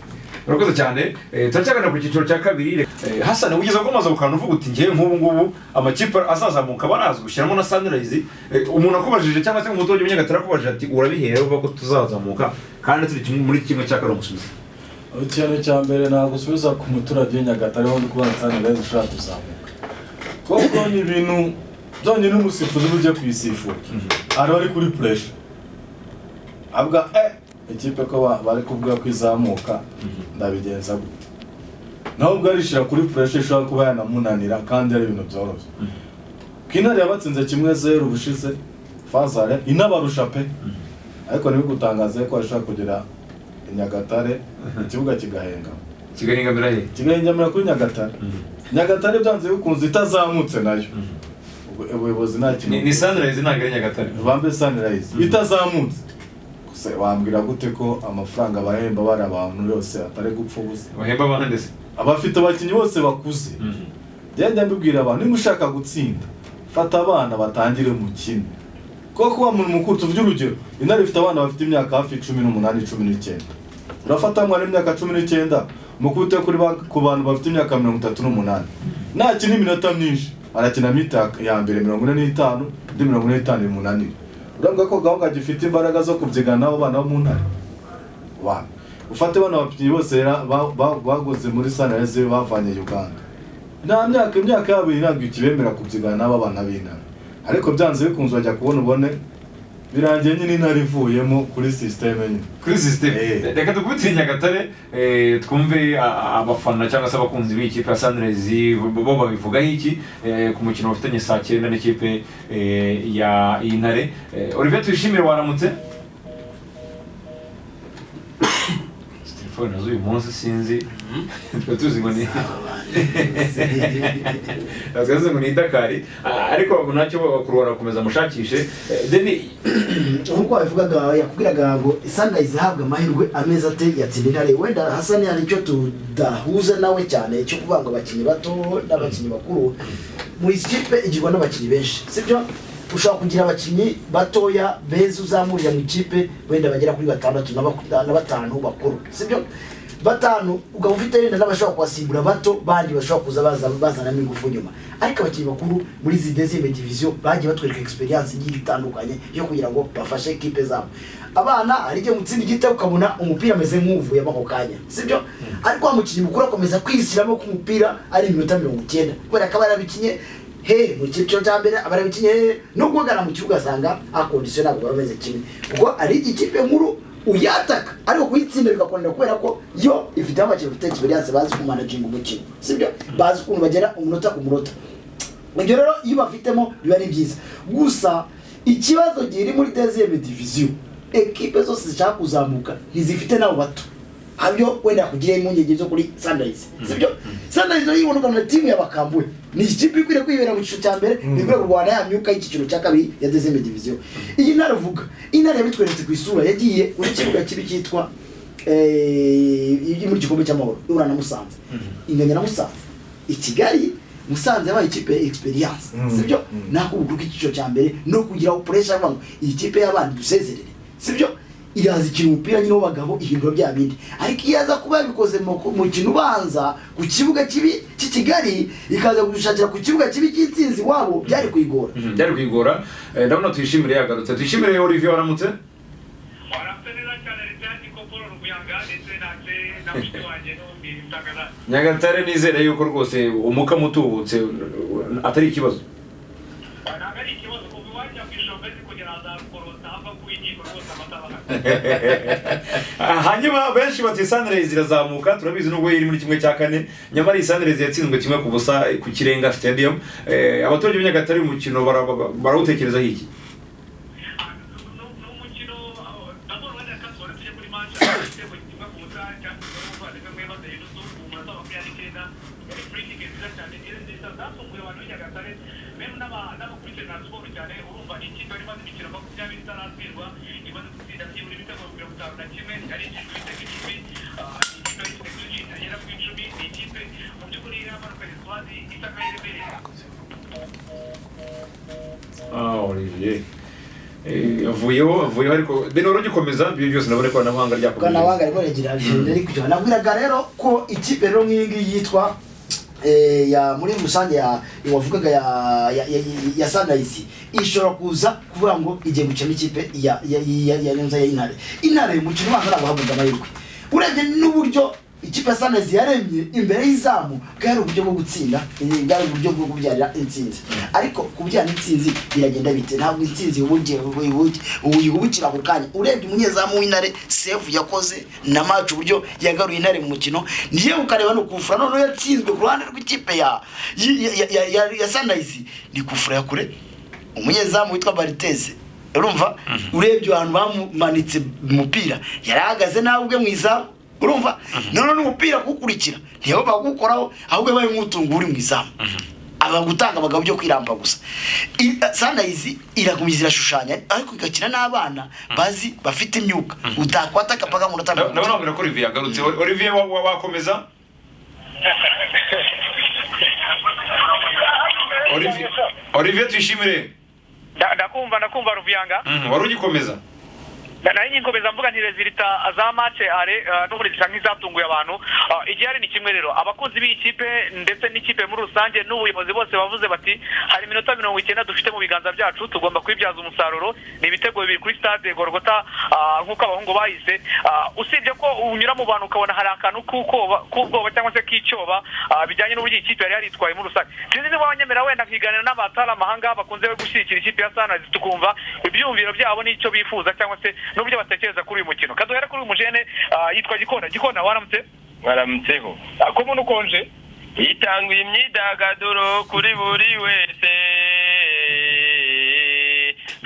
urakoze cyane Eh, turacyagana ku cyiciro cya kabiri Eh, hasani wigeze gukomeza ukana uvuga uti ngewe nk'ubu ngubu amakipe azazamuka barazwi ushyiramo na sunrise Eh, umuntu akubajije cyangwa se umuturage umunyagatari akubajije ati urabihere uvuga ko tuzazamuka kandi turi kimwe muri kimwe cya kane umusubizo ikintu cya mbere ntabwo usubiza ku muturage w'inyagatare wo kubona sanirayizi ushaka kuzamuka kuko ni ibintu byonyine umusifuzi uba ujya kuyisifura araba ari kuri puresha avuga eh ikipe ko ba- bari kuvuga ko izamuka ndabigenza gute nawe ubwo arishyira kuri puresha ishobora kuba yanamunanira kandi ari ibintu byoroshye kinari yabatsinze kimwe zeru ubushize fazare inabarusha pe ariko ntibigutangaze ko ashobora kugera i nyagatare ikibuga kigahenga kigali ngamira he kigahengamira kuri nyagatare nyagatare byanze bikunze itazamutse nayo Ubu- ubuyobozi nta Ni- kintu ni sunrise ntabwo ari nyagatare bambe sanirayizi itazamutse gusa wambwira gute ko amafaranga bahemba bari abantu yose atari gupfa ubusa bahemba abantu ndetse abafite abakinnyi bose bakuze njya mbibwira abantu niba ushaka gutsinda fata abana batangire mukine kuko kuba mu mukuru tuvuge urugero intare ifite abana bafite imyaka hafi cumi n'umunani cumi n'icyenda urafata umwana w'imyaka cumi n'icyenda mukubite kuri ba- ku bantu bafite imyaka mirongo itatu n'umunani nakina iminota myinshi arakinamo ita- ya mbere mirongo ine n'itanu indi mirongo ine n'itanu imunanira uravuga ko gahunda gifite imbaraga zo kubyigana n'abo bana bo mu ntare Wa- ufate bano bakinnyi bose ra- ba- ba- baguze muri sanayeze bavanye uganda nta myaka imyaka yabo ntabwo ikibemera kubyigana n'abo bana b'intare ariko byanze bikunze bajya kubona ubone birangiye nyine intare ivuyemo kuri sisiteme nyine kuri sisiteme Eh. reka dukubitire nyagatare eh, twumve a- abafana cyangwa se abakunzi b'ikipe ya sanirezi bo babivugaho iki eh, ku mukino bafitanye saa cyenda n'ikipe eh, ya intare Eh, olivier tuyishimire waramutse Izi telefone nazo uyu munsi sinzi tuba tuzi ngo ni tuzi ngo ni idakari Ah, ariko nacyo kurwara komeza mushakishe deni nk'uko wabivugaga yakubwiraga ngo sunrise ihabwa amahirwe amezi ate yatsinda intare wenda hasani hari icyo tudahuza nawe cyane cyo kuvuga ngo abakinnyi bato n'abakinnyi bakuru muri izi kipe igirwa n'abakinnyi benshi sibyo ushobora kugira abakinnyi batoya beza uzamurira mu ikipe wenda bagera kuri batandatu na baku- na batanu bakuru sibyo batanu ukaba ufite wenda n'abashobora kuhasimbura bato bandi bashobora kuza baza bazanamo ingufu nyuma ariko abakinnyi bakuru muri izi dezime diviziyo bagiye batwereka experience igiye itandukanye yo kugira ngo bafashe kipe zabo abana hari igihe mutsinda igita ukabona umupira ameze nk'uvuye ako kanya sibyo ariko wa mukinnyi mukuru akomeza kwishyiramo ku mupira ari iminota mirongo icyenda kubera ko aba yarabikinye he mu cyiciro cya mbere aba yarabikinye he no guhagarara mu kibuga asanga akondisiyo ntabwo baba bameze kimwe kuko ari ikipe nkuru uyataka ariko kuyitsinda bigakunda kubera ko yo ifite amakipe afite experience bazi kumanaginga umukino sibyo bazi ukuntu bagera umunota ku munota ibyo rero iyo bafitemo biba ari byiza gusa ikibazo giri muri deziyeme diviziyo ekipe zose zishaka kuzamuka ntizifite n'abo bato habyo wenda kugira impungenge zo kuri sunrise sibyo sunrise rero yibona ukabona timu yabakambuwe ni ikipe ikwiriye kwibera mu cyiciro cya mbere ikwiriye kurwana ya myuka y'icyiciro cya kabiri ya dezeme diviziyo iyi ntara avuga intara yabitweretse ku isura yagiye kuri kibuga kibi cyitwa eh, iri mu gikombe cy'amahoro ihura na musanze inganya na musanze i kigali musanze yabaye ikipe experience sibyo nako ubu kuko icyiciro cya mbere no kugira pressure avuga ngo iyi kipe y'abandi dusezerere sibyo iraza ikina umupira nyine w'abagabo ihindura bya bindi ariko iyo aza kuba yabikoze mu ku- mukino ubanza ku kibuga kibi cy'i kigali ikaza gushakira ku kibuga kibi cy'insinzi wabo byari kuyigora byari kwigora Eh, ndabona tuyishimire yagarutse tuyishimire olivier waramutse waramutse neza cyane ritani koporo rukuyaga ndetse natse na mushiki wanjye n'undi mutagara nyagatare nizere yuko rwose umukamo utubutse atari ikibazo ntabwo ari ikibazo kuva iwajya ku ishombezi kugira ngo azakorota ava ku inkiko rwose amatabara Ah, hanyuma benshi bati sanirezi irazamuka turabizi nubwo iri muri kimwe cya kane nyamara iyi sanirezi yatsinzwe kimwe ku busa eh, ku kirenga stadium Eh, abaturage b'inyagatare uyu mukino bara- bara- barawutekerezaho iki ni umukino ndabona wenda kasore tujye kuri manchester igitego kimwe ku musaha cyangwa se umuvandimwe mwe bateye n'utu ku munota wa makumyabiri n'icyenda yari furikike nziza cyane nziza zafunguye abantu b'inyagatare memu n'abakurikirana siporo cyane urumva ikipe yari imaze imikino makumyabiri itaratsindwa imaze gutsinda byibura ibitego mirongo itanu na kimwe yari ikijwe ibitego icumi ah, ikipe yari ifite kuri agera ku icumi ni ikipe mu by'ukuri yari yamaze swazi itaka yiremereye Ah, Olivier. Eh, avuyeho avuyeho ariko deni wari ugikomeza ibyo byose nabona ikoranabuhanga ryakomeje ikoranabuhanga rikora rigira agenda rikujyana nabwiraga rero ko ikipe rero nk'iyi ngiyi yitwa eh, ya muri rusange ya wavugaga ya ya, ya, ya sunrise ishobora kuza kuvuga ngo igiye gukina ikipe ya ya ya ya ya, ya intare intare umukino ubanza ntabwo habuga amahirwe urebye n'uburyo ikipe ya sunrise yaremye imbere y'izamu bwari uburyo bwo gutsinda eh, bwari uburyo bwo kubyarira intsinzi ariko kubyara intsinzi biragenda bite ntabwo intsinzi ubugiye uyihubukira ako kanya urebye umunyezamu w'intare sefu yakoze na maci uburyo yagaruye intare mu mukino niyo ukareba ni ukufura noneho yatsinzwe ku ruhande rw'ikipe ya yi- ya- ya- ya- ya sandayizi ni kufura ya kure umunyezamu witwa bariteze urumva urebye ahantu bamumanitse umupira yari ahagaze nawe ubwe mu izamu urumva noneho n'umupira kuwukurikira ntiyo bagukoraho ahubwo yabaye nk'utunga uri mu izamu aba gutanga abagabo byo kwiramba gusa I- sunrise irakomeza irashushanya ariko igakina n'abana bazi bafite imyuka utakwata akapaga mu ndabona rutanda wabwira ko olivier yagarutse Olivier wa- wa- wakomeza Olivier- olivier tuyishimire Nda- ndakumva ndakumva ruviyanga Mhm, wari ugikomeza Na- nayo nyikomeza mvuga nti rezilita za mace are eh, no muri zisa nk'izatunguye abantu Eh, igihari ni kimwe rero abakunzi b'iyi kipe ndetse n'ikipe muri rusange n'ubuyobozi bose bavuze bati hari iminota mirongo icyenda dufite mu biganza byacu tugomba kwibyaza umusaruro ni ibitego bibiri kuri stade gorogota ah, nk'uko abahungu bahise Ah, usibye ko unyura mu bantu ukabona hari akantu k'ubwoba k'ubwoba cyangwa se k'icyoba ah, bijyanye n'uburyo iyi kipe yari yaritwaye muri rusange sinzi niba abanyemera wenda nkiganira n'abatari amahanga bakunze gushyigikira ikipe ya sanazi tukumva ibyumviro byabo n'icyo bifuza cyangwa se n'uburyo batekereza kuri uyu mukino kaduhere kuri uyu mujene ah, yitwa gikona gikona waramutse mwaramutseho ko umuntu ukonje itanga imyidagaduro kuri buri wese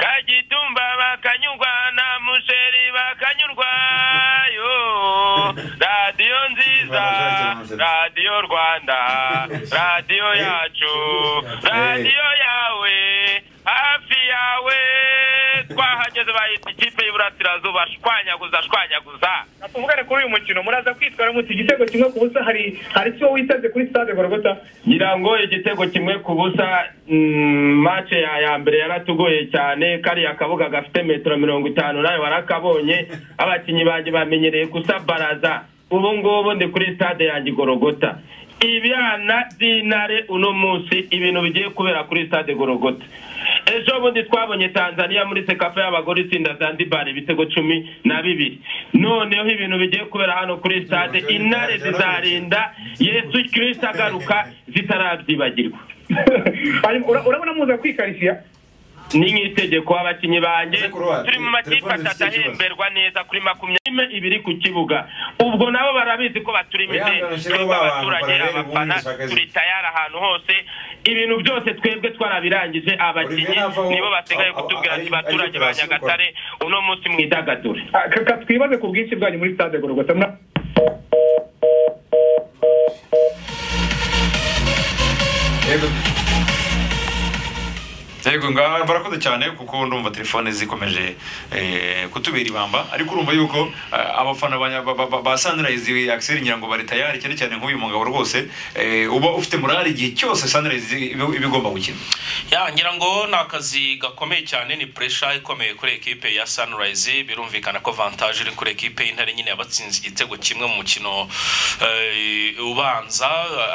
kagitumba bakanyurwa na musheri bakanyurwa yo radiyo nziza radiyo rwanda radiyo yacu radiyo yawe hafi yawe twahageze bahita ikipe y'iburasirazuba shwanyaguza shwanyaguza tuvugane kuri uyu mukino muraza kwitwara mutse igitego kimwe ku busa hari hari icyo witeze kuri stade gorogota ngira ngo igitego kimwe ku busa mm, match ya ya mbere yaratugoye cyane kariya kabuga gafite metero mirongo itanu nawe warakabonye abakinnyi banjye bamenyereye gusa baraza ubu ngubu ndi kuri stade yanjye gorogota ibyana by'intare uno munsi ibintu bigiye kubera kuri stade gorogota ejo bundi twabonye tanzania muri sekafa y'abagore itsinda zanzibar ibitego cumi na bibiri noneho ibintu bigiye kubera hano kuri stade intare zizarinda yesu kirisita agaruka zitarabyibagirwa urabona muza kwikarishya ni nk'itegeko abakinnyi banjye Uze kuruha, turi mu makipe telefone atatu zifite ikibazo. ahemberwa neza kuri makumyabiri ibiri ku kibuga ubwo nabo barabizi ko baturimo Oya, imideli barashyiraho twebwe abantu, abaturage barareba abafana ubundi bashaka turi tayari ahantu hose ibintu byose twebwe twarabirangije abakinnyi Olivier navaho- nibo basigaye aba- kutubwira ari- ati baturage ari ba operasiyo nyagatare uno munsi mwidagadure twibaze ku bwinshi bwanyu muri stade gorogota mura- yego ngaha barakoze cyane kuko ndumva telefone zikomeje eh, kutubera ibamba ariko urumva yuko eh, abafana ba- ba- ba- ba sunrise akiseri ngira ngo bari tayari cyane cyane nk'uyu mugabo rwose eh, uba ufite morali igihe cyose sunrise iba iba igomba gukina ya ngira ngo ni akazi gakomeye cyane ni puresha ikomeye kuri ekipe ya sanirayizi birumvikana ko vantaje iri kuri ekipe y'intare nyine yabatsinze igitego kimwe mu mukino eh, ubanza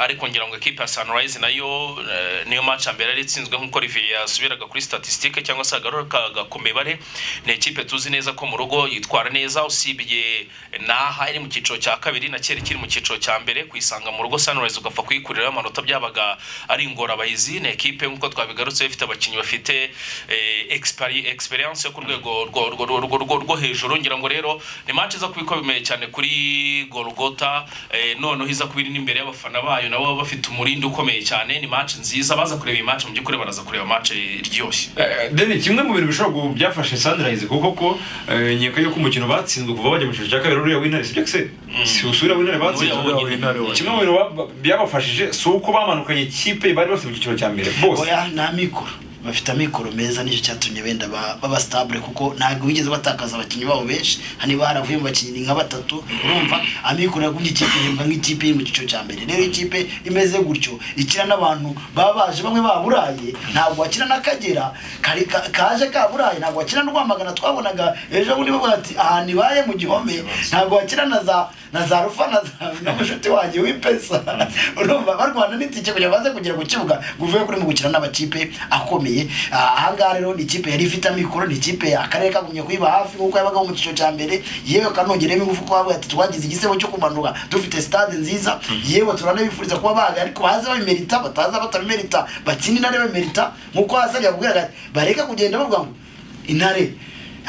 ariko ngira ngo ekipe ya sanirayizi nayo eh, niyo maci mbere yari itsinzwe nk'uko riviye yasubiraga kuri statisitike cyangwa se agaruka ku mibare ni ekipe tuzi neza ko mu rugo yitwara neza usibye naha iri mu cyiciro cya kabiri na kera ikiri mu cyiciro cya mbere kuyisanga mu rugo sanirayizi ugapfa kuyikuriraho amanota byabaga ari ingorabahizi ni ekipe nk'uko twabigarutse ifite abakinnyi bafite egisperiyanse yo ku rwego rwo- rwo- rwo- rwo- rwo- rwo hejuru ngira ngo rero ni match iza kuba ikomeye cyane kuri gorogota eh, noneho iza kuba iri n'imbere y'abafana bayo nabo baba bafite umurindi ukomeye cyane ni match nziza baza kureba iyi match mu by'ukuri baraza kureba match iryoshye Eh, Deni kimwe mu bintu bishobora gu- byafashe Sunrise kuko ko eh, nyeka yuko umukino batsinzwe kuva bajya mu cyiciro cya kabiri uriya w'intare sibyo se si usubira w'intare batsinzwe Uriya wonyine. kimwe mu bintu ba- byabafashije si uko bamanukanye ikipe bari bafite mu cyiciro cya mbere bose oya nta mikoro bafite amikoro meza nicyo cyatumye benda ba- baba stabule kuko ntabwo bigeze batakaza abakinnyi babo benshi hani baravuye mu bakinnyi nka batatu urumva amikoro yagumbye ikipe ihembwa nk'ikipe iri mu cyiciro cya mbere rero ikipe imeze gutyo ikina n'abantu baba baje bamwe baburaye ntabwo bakina n'akagera kari- ka- kaje kaburaye ntabwo bakina na rwamagana twabonaga ejo bundi bavuga ati ahantu ibaye mu gihome ntabwo bakina na za na za rufa na za na mushuti wanjye w'ipesa urumva barwana n'itike kugira ngo baze kugera ku kibuga ngo uvuge kuri mu gukina n'amakipe akomeye Ah, ahangaha rero ni ikipe yari ifite amikoro ni ikipe akarere kagumye kuyiba hafi nk'uko yabaga mu cyiciro cya mbere yewe kanongeremo ingufu ko bavuga ati twagize igisebo cyo kumanuka dufite stade nziza yewe turanabifuriza kuba baga ariko baze babimerita bataza batabimerita batsinde intare babimerita nk'uko hasari yakubwiraga ati, bareke kugenda bavuga ngo intare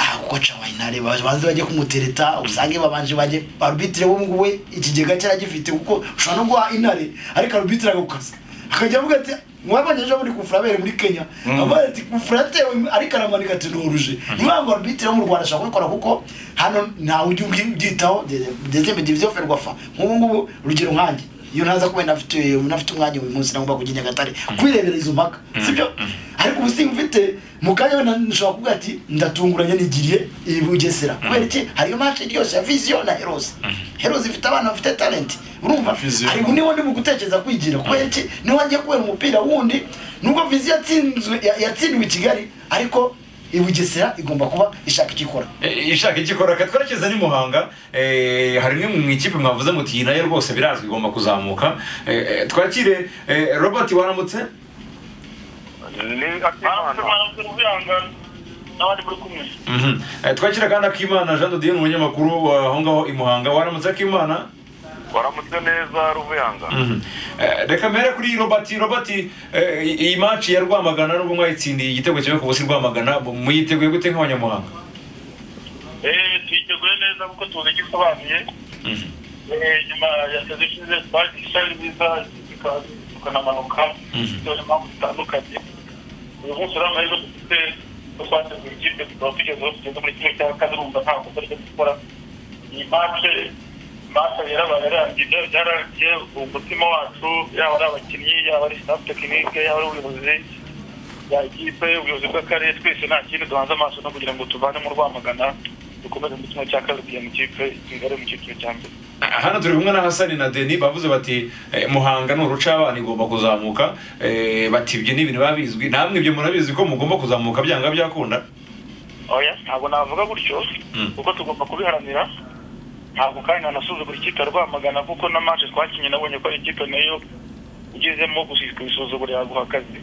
aha kuko cawa intare baje banze bajye kumutereta usange babanje bajye arbitre wo nguwe ikigega cyaragifite kuko ushobora no guha intare ariko arbitre agukasa akajya avuga ati mwabanye ejo muri kufura abere muri Kenya avuga ati kufura atewe ariko aramanika ati noruje niyo ngo arbitre wo mu Rwanda ashobora kubikora kuko hano ntawe ujya ubyitaho dezembe diviziyo ferwafa nk'ubu ngubu urugero nkanjye iyo ntaza kuba nafite nafite umwanya uyu munsi nagomba kujya i nyagatare kwirebera izo mpaka sibyo ariko ubu singa ufite mu kanya wenda nshobora kuvuga ati ndatunguranye nigiriye iyi bugesera kubera iki hariyo mace ryose ya viziyo na heroze heroze ifite abana bafite talenti urumva Viziyo. ariko niwo ndi mu gutekereza kwigira kubera iki niho agiye kubera umupira wundi nubwo viziyo yatsinzwe ya- yatsindiwe i kigali ariko i bugesera igomba kuba ishaka icyo ikora Eh, ishaka ikikora ka twerekeza ni muhanga eh, hari imwe mu ikipe mwavuze muti iyi nayo rwose birazwi igomba kuzamuka Eh, eh, twakire eh, robert waramutse ni akimana n'abandi muri kumwe Mhm. Eh, twakire kandi akimana jean dodienne umunyamakuru wa aho ngaho i muhanga waramutse akimana waramutse neza ruvuyanga Mhm. Eh, reka mbere kuri robert robert eh, iyi maci ya rwamagana nubwo mwayitsindiye igitego kimwe ku busi rwamagana muyiteguye gute nk'abanyamuhanga Eh, twiteguye neza kuko tuzi icyo isobanuye Eh, nyuma ya sezi ishize twaje ishari nziza zika- tukanamanuka bitewe n'impamvu zitandukanye uyu munsi rero amahirwe dufite ko twateguye ikipe tukaba tugezeho tugeze muri kimwe cya kane urumva ntabwo turi gukora iyi mace mace yarabaye yarangije yararangiye umutima wacu yaba ari abakinnyi yaba ari staff tekinike yaba ari ubuyobozi ya ikipe ubuyobozi bw'akarere twese nta kindi duhanze amaso no kugira ngo tuvane mu rwamagana dukomeze mu kimwe cya kabiri kugira ngo ikipe igare mu cyiciro cya mbere hano turi kumwe na hasani na deni bavuze bati eh, muhanga ni urucabana igomba kuzamuka Eh, bati ibyo ni ibintu biba bizwi namwe ibyo murabizi ko mugomba kuzamuka byanga byakunda oya ntabwo navuga gutyo kuko tugomba kubiharanira ntabwo kandi nanasuzugura ikipe ya rwamagana kuko na manje twakinye nabonye ko ari ikipe nayo ugezemo gusi- kubisuzugura yaguha akazi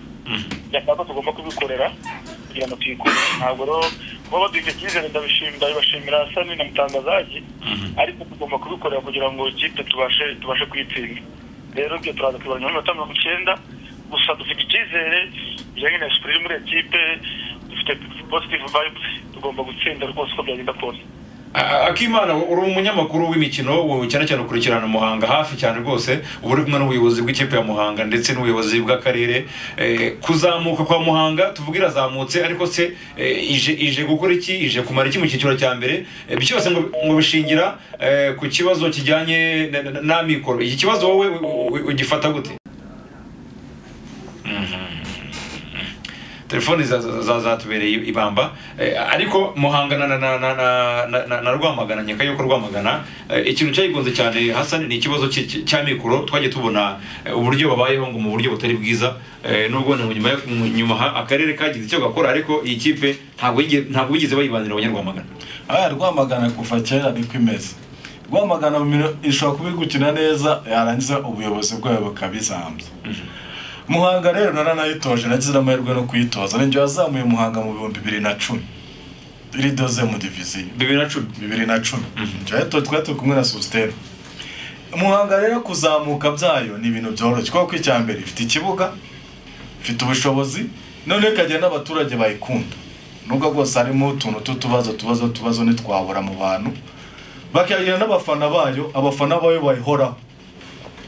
byashaka ko tugomba kubikorera kugira ngo tuyikure ntabwo rero kuba baduha icyizere ndabishimira ndabibashimira hasani na mutangazagi ariko tugomba kubikorera kugira ngo ikipe tubashe tubashe kuyitsinda rero ibyo turaza kubibona nyuma y'iminota mirongo icyenda gusa dufite icyizere bijyanye na sipiri muri ekipe dufite positive vibes tugomba gutsinda rwose uko byagenda kose Ah, akimana uri umunyamakuru w'imikino wo cyane cyane ukurikirana muhanga hafi cyane rwose uba uri kumwe n'ubuyobozi bw'ikipe ya muhanga ndetse n'ubuyobozi bw'akarere Eh, kuzamuka kwa muhanga tuvuga irazamutse ariko se eh, ije ije gukora iki ije kumara iki mu cyiciro cya mbere Eh, byose ngo ngo bishingira eh, ku kibazo kijyanye na- na- n'amikoro iki kibazo wowe u- u- ugifata gute telefoni za- za- za- zatubereye ibamba Eh, ariko muhangana na, na, na, na, na, na, na rwamagana nyaka yuko rwamagana eh, ikintu cyayigonze cyane hasani ni ikibazo cy- cy- cy'amikoro twagiye tubona eh, uburyo babayeho ngo mu buryo butari bwiza eh, nubwo ni nyuma yo- mu- nyuma ha- akarere kagize icyo gakora ariko iyi kipe ntabwo yigeze- ntabwo bigeze bayibanira abanyarwamagana aya rwamagana kuva kera niko imeze rwamagana mu mino- ishobora kuba iri gukina neza yarangiza ubuyobozi bwayo bukabizambya muhanga rero naranayitoje nagize n'amahirwe no kuyitoza ninjye wazamuye muhanga mu bihumbi bibiri na cumi iri doze mu diviziyo bibiri na cumi bibiri na cumi jyayo twari turi kumwe na sositeri umuhanga rero kuzamuka byayo ni ibintu byoroshye kuko icya mbere ifite ikibuga ifite ubushobozi noneho ikagira n'abaturage bayikunda nubwo rwose harimo utuntu tw'utubazo tubazo tubazo ntitwabura mu bantu bakagira n'abafana bayo abafana bayo bayihoraho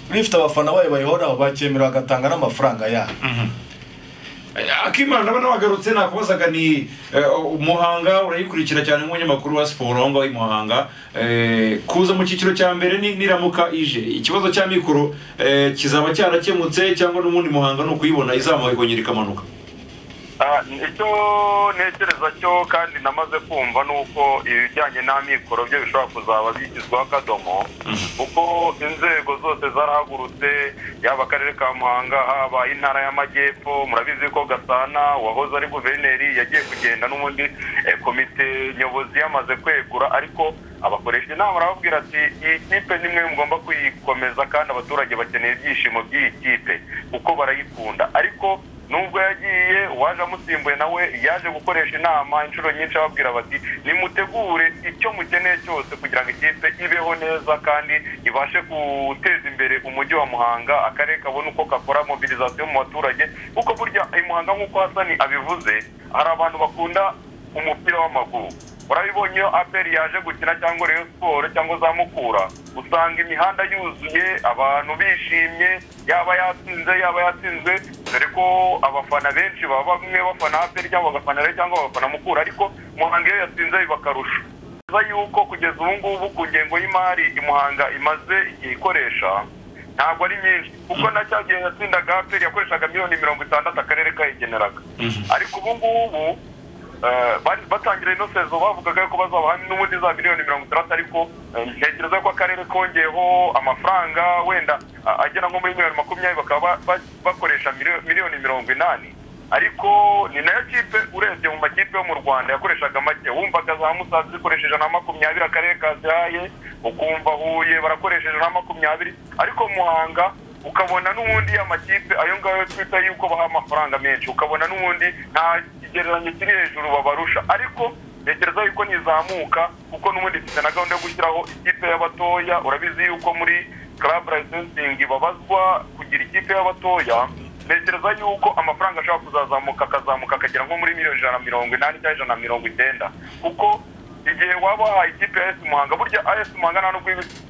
niba ifite abafana bayo bayihoraho bakemera bagatanga n'amafaranga yabo Eh, akimana ndabona wagarutse nakubazaga ni eh, muhanga urayikurikira cyane nk'umunyamakuru wa siporo aho ngaho i muhanga Eh, kuza mu cyiciro cya mbere ni- niramuka ije ikibazo cya mikoro eh, kizaba cyarakemutse cyangwa n'ubundi muhanga ni ukuyibona izamuka ikongera ikamanuka Ah, icyo ntekereza cyo kandi namaze kumva ni uko ibijyanye n'amikoro byo bishobora kuzaba byishyizweho akadomo kuko inzego zose zarahagurutse yaba akarere ka muhanga haba intara y'amajyepfo murabizi ko gasana uwahoze ari guverineri yagiye kugenda n'ubundi eh, komite nyobozi yamaze kwegura ariko abakoresha inama arababwira ati iyi kipe ni mwe mugomba kuyikomeza kandi abaturage bakeneye ibyishimo by'iyi kipe kuko barayikunda ariko nubwo yagiye uwaje amusimbuye nawe yaje gukoresha inama inshuro nyinshi ababwira bati nimutegure icyo mukeneye cyose kugira ngo ikipe ibeho neza kandi ibashe guteza imbere umujyi wa muhanga akarere kabone uko gakora mobilizasiyo mu baturage kuko burya i muhanga nk'uko hasani abivuze hari abantu bakunda umupira w'amaguru urabibonye iyo aperi yaje gukina cyangwa reyo siporo cyangwa za mukura usanga imihanda yuzuye abantu bishimye yaba yatsinze yaba yatsinzwe dore ko abafana benshi baba bamwe bafana aperi cyangwa bagafana reyo cyangwa bagafana mukura ariko muhanga iyo yatsinze bibakarusha neza yuko kugeza ubu ngubu ku ngengo y'imari i muhanga imaze igihe ikoresha ntabwo ari myinshi kuko na cya gihe yatsindaga aperi yakoreshaga miliyoni mirongo itandatu akarere kayigeneraga ariko ubu ngubu eh, bari batangira ino sezo bavugaga ko bazabaha n'ubundi za miliyoni mirongo itandatu ariko eh, ntekereza ko akarere kongeyeho amafaranga wenda ah, agera nko muri miliyoni makumyabiri bakaba ba- ba- bakoresha miliyo- miliyoni mirongo inani ariko ni nayo kipe urebye mu makipe yo mu rwanda yakoreshaga make wumvaga za musanze zikoresha ijana na makumyabiri akarere kazihaye ukumva huye barakoresha ijana na makumyabiri ariko muhanga ukabona n'ubundi amakipe ayo ngayo twita yuko baha amafaranga menshi ukabona n'ubundi nta kigereranyo kiri hejuru babarusha ariko ntekereza yuko ntizamuka kuko n'ubundi mfite na gahunda yo gushyiraho ikipe y'abatoya urabizi yuko muri club licensingi babazwa kugira ikipe y'abatoya ntekereza yuko amafaranga ashobora kuzazamuka akazamuka akagera nko muri miliyoni ijana na mirongo inani cyangwa ijana na mirongo icyenda kuko igihe waba wahaye ikipe ya esi muhanga burya esi muhanga nta nubwo iba ifite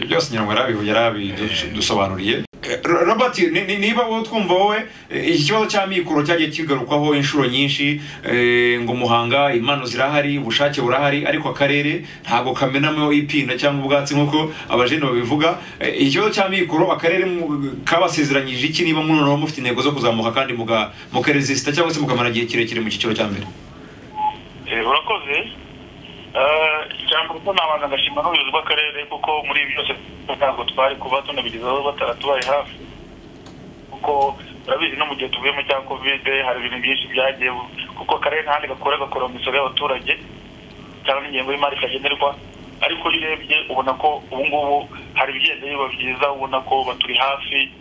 byose nyirangwa yarabihuye yarabidusobanuriye robert ni- ni- niba wowe twumva wowe eh, iki kibazo cya mikoro cyagiye kigarukwaho inshuro nyinshi eh, ngo muhanga impano zirahari ubushake burahari ariko akarere ntabwo kamenamo ipinda cyangwa ubwatsi nk'uko abajene babivuga Eh, iki kibazo cya mikoro akarere mu- kabasezeranyije iki niba munoneho mufite intego zo kuzamuka kandi muga- mukaresisita cyangwa se mukamara igihe kirekire mu cyiciro cya mbere Eh, urakoze cyangwa kuko nabanza ngashima n'ubuyobozi bw'akarere kuko muri ibi byose ntabwo twari kuba tunabigezaho bataratubaye hafi kuko urabizi no mu gihe tuvuyemo cya kovide hari ibintu byinshi byagiye bu- kuko akarere ntahandi gakora gakora mu misoro y'abaturage cyangwa ingengo y'imari kagenerwa ariko iyo urebye ubona ko ubu ngubu hari ibigenda biba byiza ubona ko baturi hafi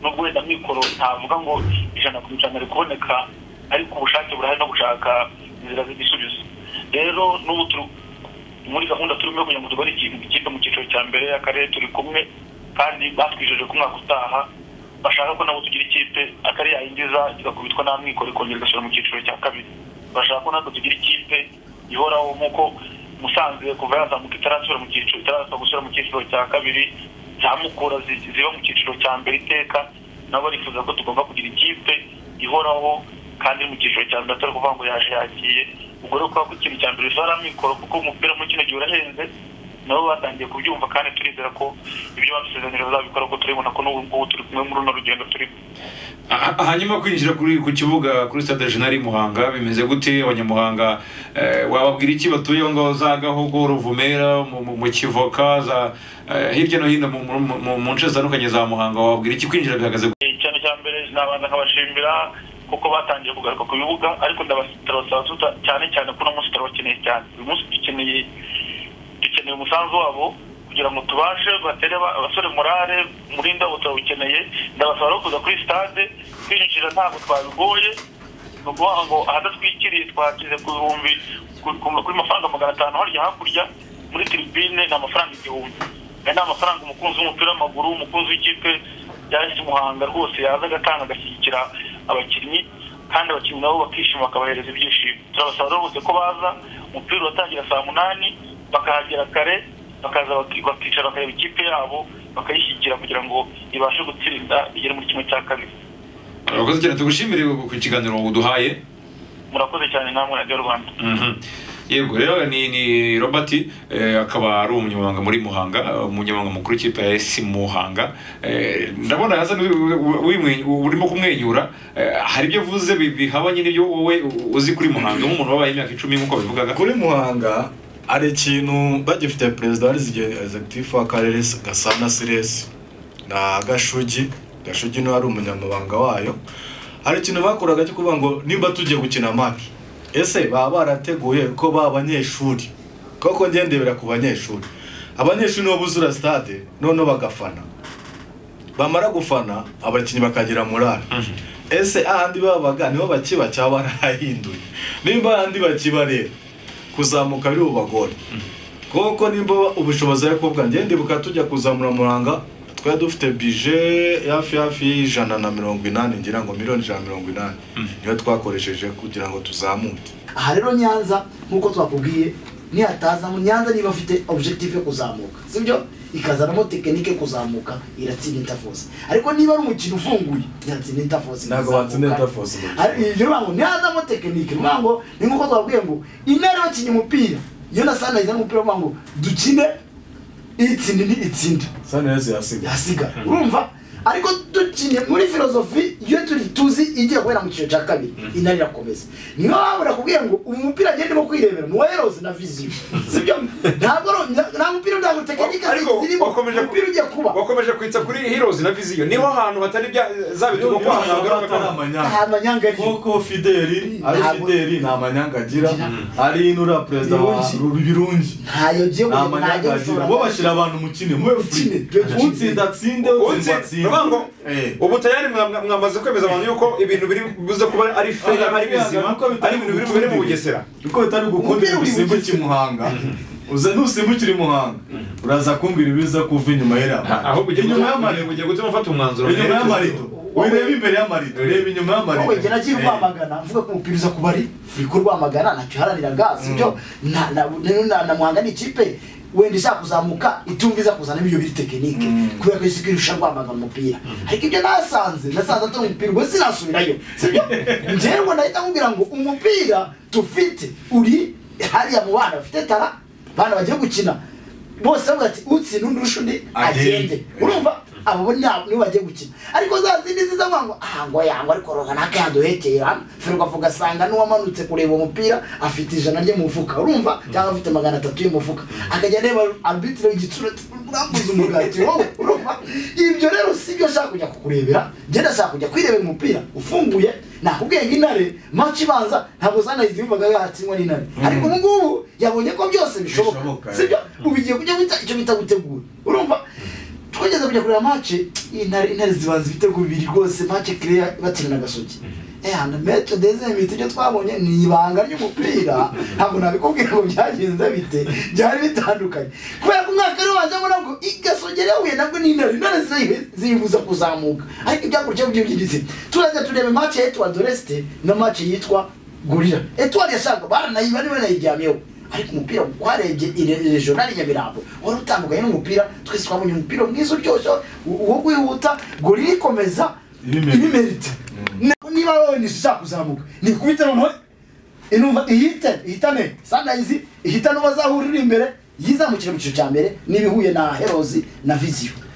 nubwo wenda mikoro ntavuga ngo ijana ku ijana ari kuboneka ariko ubushake burahari no gushaka inzira z'igisubizo rero n'ubu turi muri gahunda turimo kugira ngo tugore ikintu ikipe mu cyiciro cya mbere akarere turi kumwe kandi batwijeje ko umwaka utaha bashaka ko nabo tugira ikipe akarere yayinjiza igakubitwa nta mwikoro ikongera igashyira mu cyiciro cya kabiri bashaka ko natwe tugira ikipe ihoraho nk'uko musanze kuva yazamuka itarasubira mu cyiciro itaraza gusubira mu cyiciro cya kabiri za mukura zi- ziba mu cyiciro cya mbere iteka nabo barifuza ko tugomba kugira ikipe ihoraho kandi iri mu cyiciro cya mbere atari ukuvuga ngo yaje yagiye ubwo rero kuba ko ikintu cya mbere zari amikoro kuko umupira muri kino gihe urahenze nabo batangiye kubyumva kandi turizera ko ibyo badusezeranyije bazabikora kuko turibona ko n'ubu ngubu turi kumwe muri runo rugendo turimo Ah, ah, hanyuma kwinjira kuri ku kibuga kuri stade regional i muhanga bimeze gute abanyamuhanga eh, wababwira iki batuye aho ngaho za gahogo ruvumera mu- mu- mu kivoka za eh, hirya no hino mu- mu- mu mu nce zitandukanye za muhanga wababwira iki kwinjira bihagaze gute? Eh, cyane cya mbere nabanza nkabashimira kuko batangiye kugaruka ku bibuga ariko ndabasaba tuta- cyane cyane ko uno munsi turabakeneye cyane uyu munsi dukeneye dukeneye umusanzu wabo kugira ngo tubashe batere aba- abasore morale muri ndabo turawukeneye ndabasaba rero kuza kuri stade kwinjira ntabwo twabigoye ni ukuvuga ngo ahadatwikiriye twashyize ku bihumbi ku- ku- kuri mafaranga magana atanu harya hakurya muri tribune ni amafaranga igihumbi aya ni amafaranga umukunzi w'umupira w'amaguru umukunzi w'ikipe yaje muhanga rwose yaza agatanga agashyigikira abakinnyi kandi abakinnyi nabo bakishima bakabahereza ibyishimo turabasaba rero bose ko baza umupira uratangira saa munani bakahagera kare bakaza baki- bakicara bakareba ikipe yabo bakayishyigikira kugira ngo ibashe gutsinda igere muri kimwe cya kabiri urakoze cyane tugushimire ku kiganiro uduhaye murakoze cyane namwe radiyo rwanda Mhm. yego rero ni ni robert eh, akaba ari umunyamabanga muri muhanga eh, umunyamabanga mukuru w'ikipe ya esi muhanga Eh, ndabona hasa urimo kumwenyura Eh, hari ibyo avuze bi- bihabanye n'ibyo wowe uzi kuri muhanga nk'umuntu wabaye imyaka icumi nk'uko babivugaga kuri muhanga hari ikintu bagifite perezida wa egizegitifu w'akarere gasana siresi na gashugi gashugi niwe ari umunyamabanga wayo hari ikintu bakoraga cyo kuvuga ngo nimba tugiye gukina maki ese baba barateguye ko ba banyeshuri koko ngendebera ku banyeshuri abanyeshuri nibo buzura sitade noneho bagafana bamara gufana abakinnyi bakagira morale ese ahandi babaga niho bakiba cyangwa barahahinduye nimba ahandi bakiba rero kuzamuka biri bubagore kuko nimba ubushobozi ari kuvuga njye ndibuka tujya kuzamura muranga twari dufite bije hafi hafi y'ijana na mirongo inani ngira ngo miliyoni ijana na mirongo inani niyo twakoresheje kugira ngo tuzamuke aha rero nyanza nk'uko twakubwiye nihataza nyanza niba afite objective yo kuzamuka sibyo ikazanamo tekinike yo kuzamuka iratsinda interforce ariko niba ari umukino ufunguye yatsinda interforce Ntabwo ikazamuka. watsinda Interforce mu Hari- mukino. ibyo bivuga ngo nihazamo tekinike bivuga ngo ni nk'uko twabwiye ngo intare bakinnye umupira iyo na sana izana umupira bavuga ngo dukine itsinda ni itsinda sanirayizi yasigaye yasigara urumva ariko dukine muri filozofi iyo turi tuzi igiye guhera mu cyiciro cya kabiri intare irakomeza niyo waba urakubwira ngo uyu mupira agendemo kwirebera umuwerozi na viziyo sibyo ntabwo ari- nta- nta mupira ntabwo tekinike ariko zirimo wakomeje umupira ugiye kuba wakomeje kwitsa kuri heroes na viziyo niho hantu hatari bya za bitugo Iyo ko hantu ntabwo hagaruka atari kwa- amanyanga nta manyanga ariyo nk'uko fideli ari Ntabwo- fideli nta manyanga agira ari inura perezida wa Birungi. birungi ntayo ugiye kugira nta ntayo manyanga agira gushora bo bashyira abantu mu kine mube kine, free byo gukine. utsinda atsinde Utsi- utsindwa atsinde Rubango, Eh. ubu tayari mwa- mwamaze kwemeza abantu yuko ibintu biri buze kuba ari feya ari bizima Nuko bitari ari ibintu biri bubere mu bugesera nuko bitari gukundira Umupira gusimbukira uri mu imuhanga uza nusimbukira imuhanga uraza kumbwira ibiza kuva inyuma y'iriya ahubwo ugiye inyuma y'amarido ugiye gutuma ufata umwanzuro inyuma y'amarido urebe imbere y'amarido urebe inyuma wowe y'amarido njye nagiye Eh. rwamagana mvuga ko umupira uza kuba ari furiko rwamagana ntacyo iharaniraga sibyo Na- na- na- na- namuhanga ni ikipe wenda ishaka kuzamuka itumva iza kuzana ibyo biri tekinike kubera ko isi irusha rwamagana umupira ariko ibyo nasanze nasanze atari umupira ubwo sinasubirayo sibyo njyewe nahita nkubwira ngo umupira tufite uri hariya mu bana bafite tara abana bagiye gukina bose bavuga ati utsinda undi urusha undi agende urumva abo bo nta- nibo bagiye gukina ariko za zindi ziza vuga ngo aha ngo yangwa ariko roga naka yaduhekeye hano firwa avuga asanga n'uwamanutse kureba umupira afite ijana rye mu mufuka urumva cyangwa afite magana atatu ye mu mufuka akajya areba arbitire w'igitsina ati urambuze umugati wowe urumva ibyo rero si byo ashaka kujya kukurebera njye ndashaka kujya kwirebera umupira ufunguye nakubwiye ngo intare maci ibanza ntabwo zanayizimvaga yatsindwa n'intare ariko ubu ngubu yabonye ko byose bishoboka Bishoboka, sibyo ubu igiye kujya bita icyo bita gutegura urumva twageze kujya kureba mace intare intare zibanza ibitego bibiri rwose mace kireya batsina na gasogi ehana metro dezemite ibyo twabonye ni ibanga ry'umupira ntabwo nabikubwira ngo byagenze bite byari bitandukanye kubera ko umwaka rero waje mbona ngo igasogi yahuye nabwo ni intare intare ziyihe- ziyibuza kuzamuka ariko ibyakurikiyeho byo by'igitsina turajya tureba mace yitwa doreste na mace yitwa gorira etwari yashaka baranayiba niba nayiryamyeho ariko umupira warebye regionali nyamirambo wari utandukanye n'umupira twese twabonye umupira mwiza uryoshye u- uwo wihuta gorira ikomeza Ibimerita. ibimerita Na- niba wowe nishishaka kuzamuka nikubite noneho inumva ihite ihitane sandayizi ihitane uwazahurira imbere yizamukire mu cyiciro cya mbere n'ibihuye na herozi na viziyo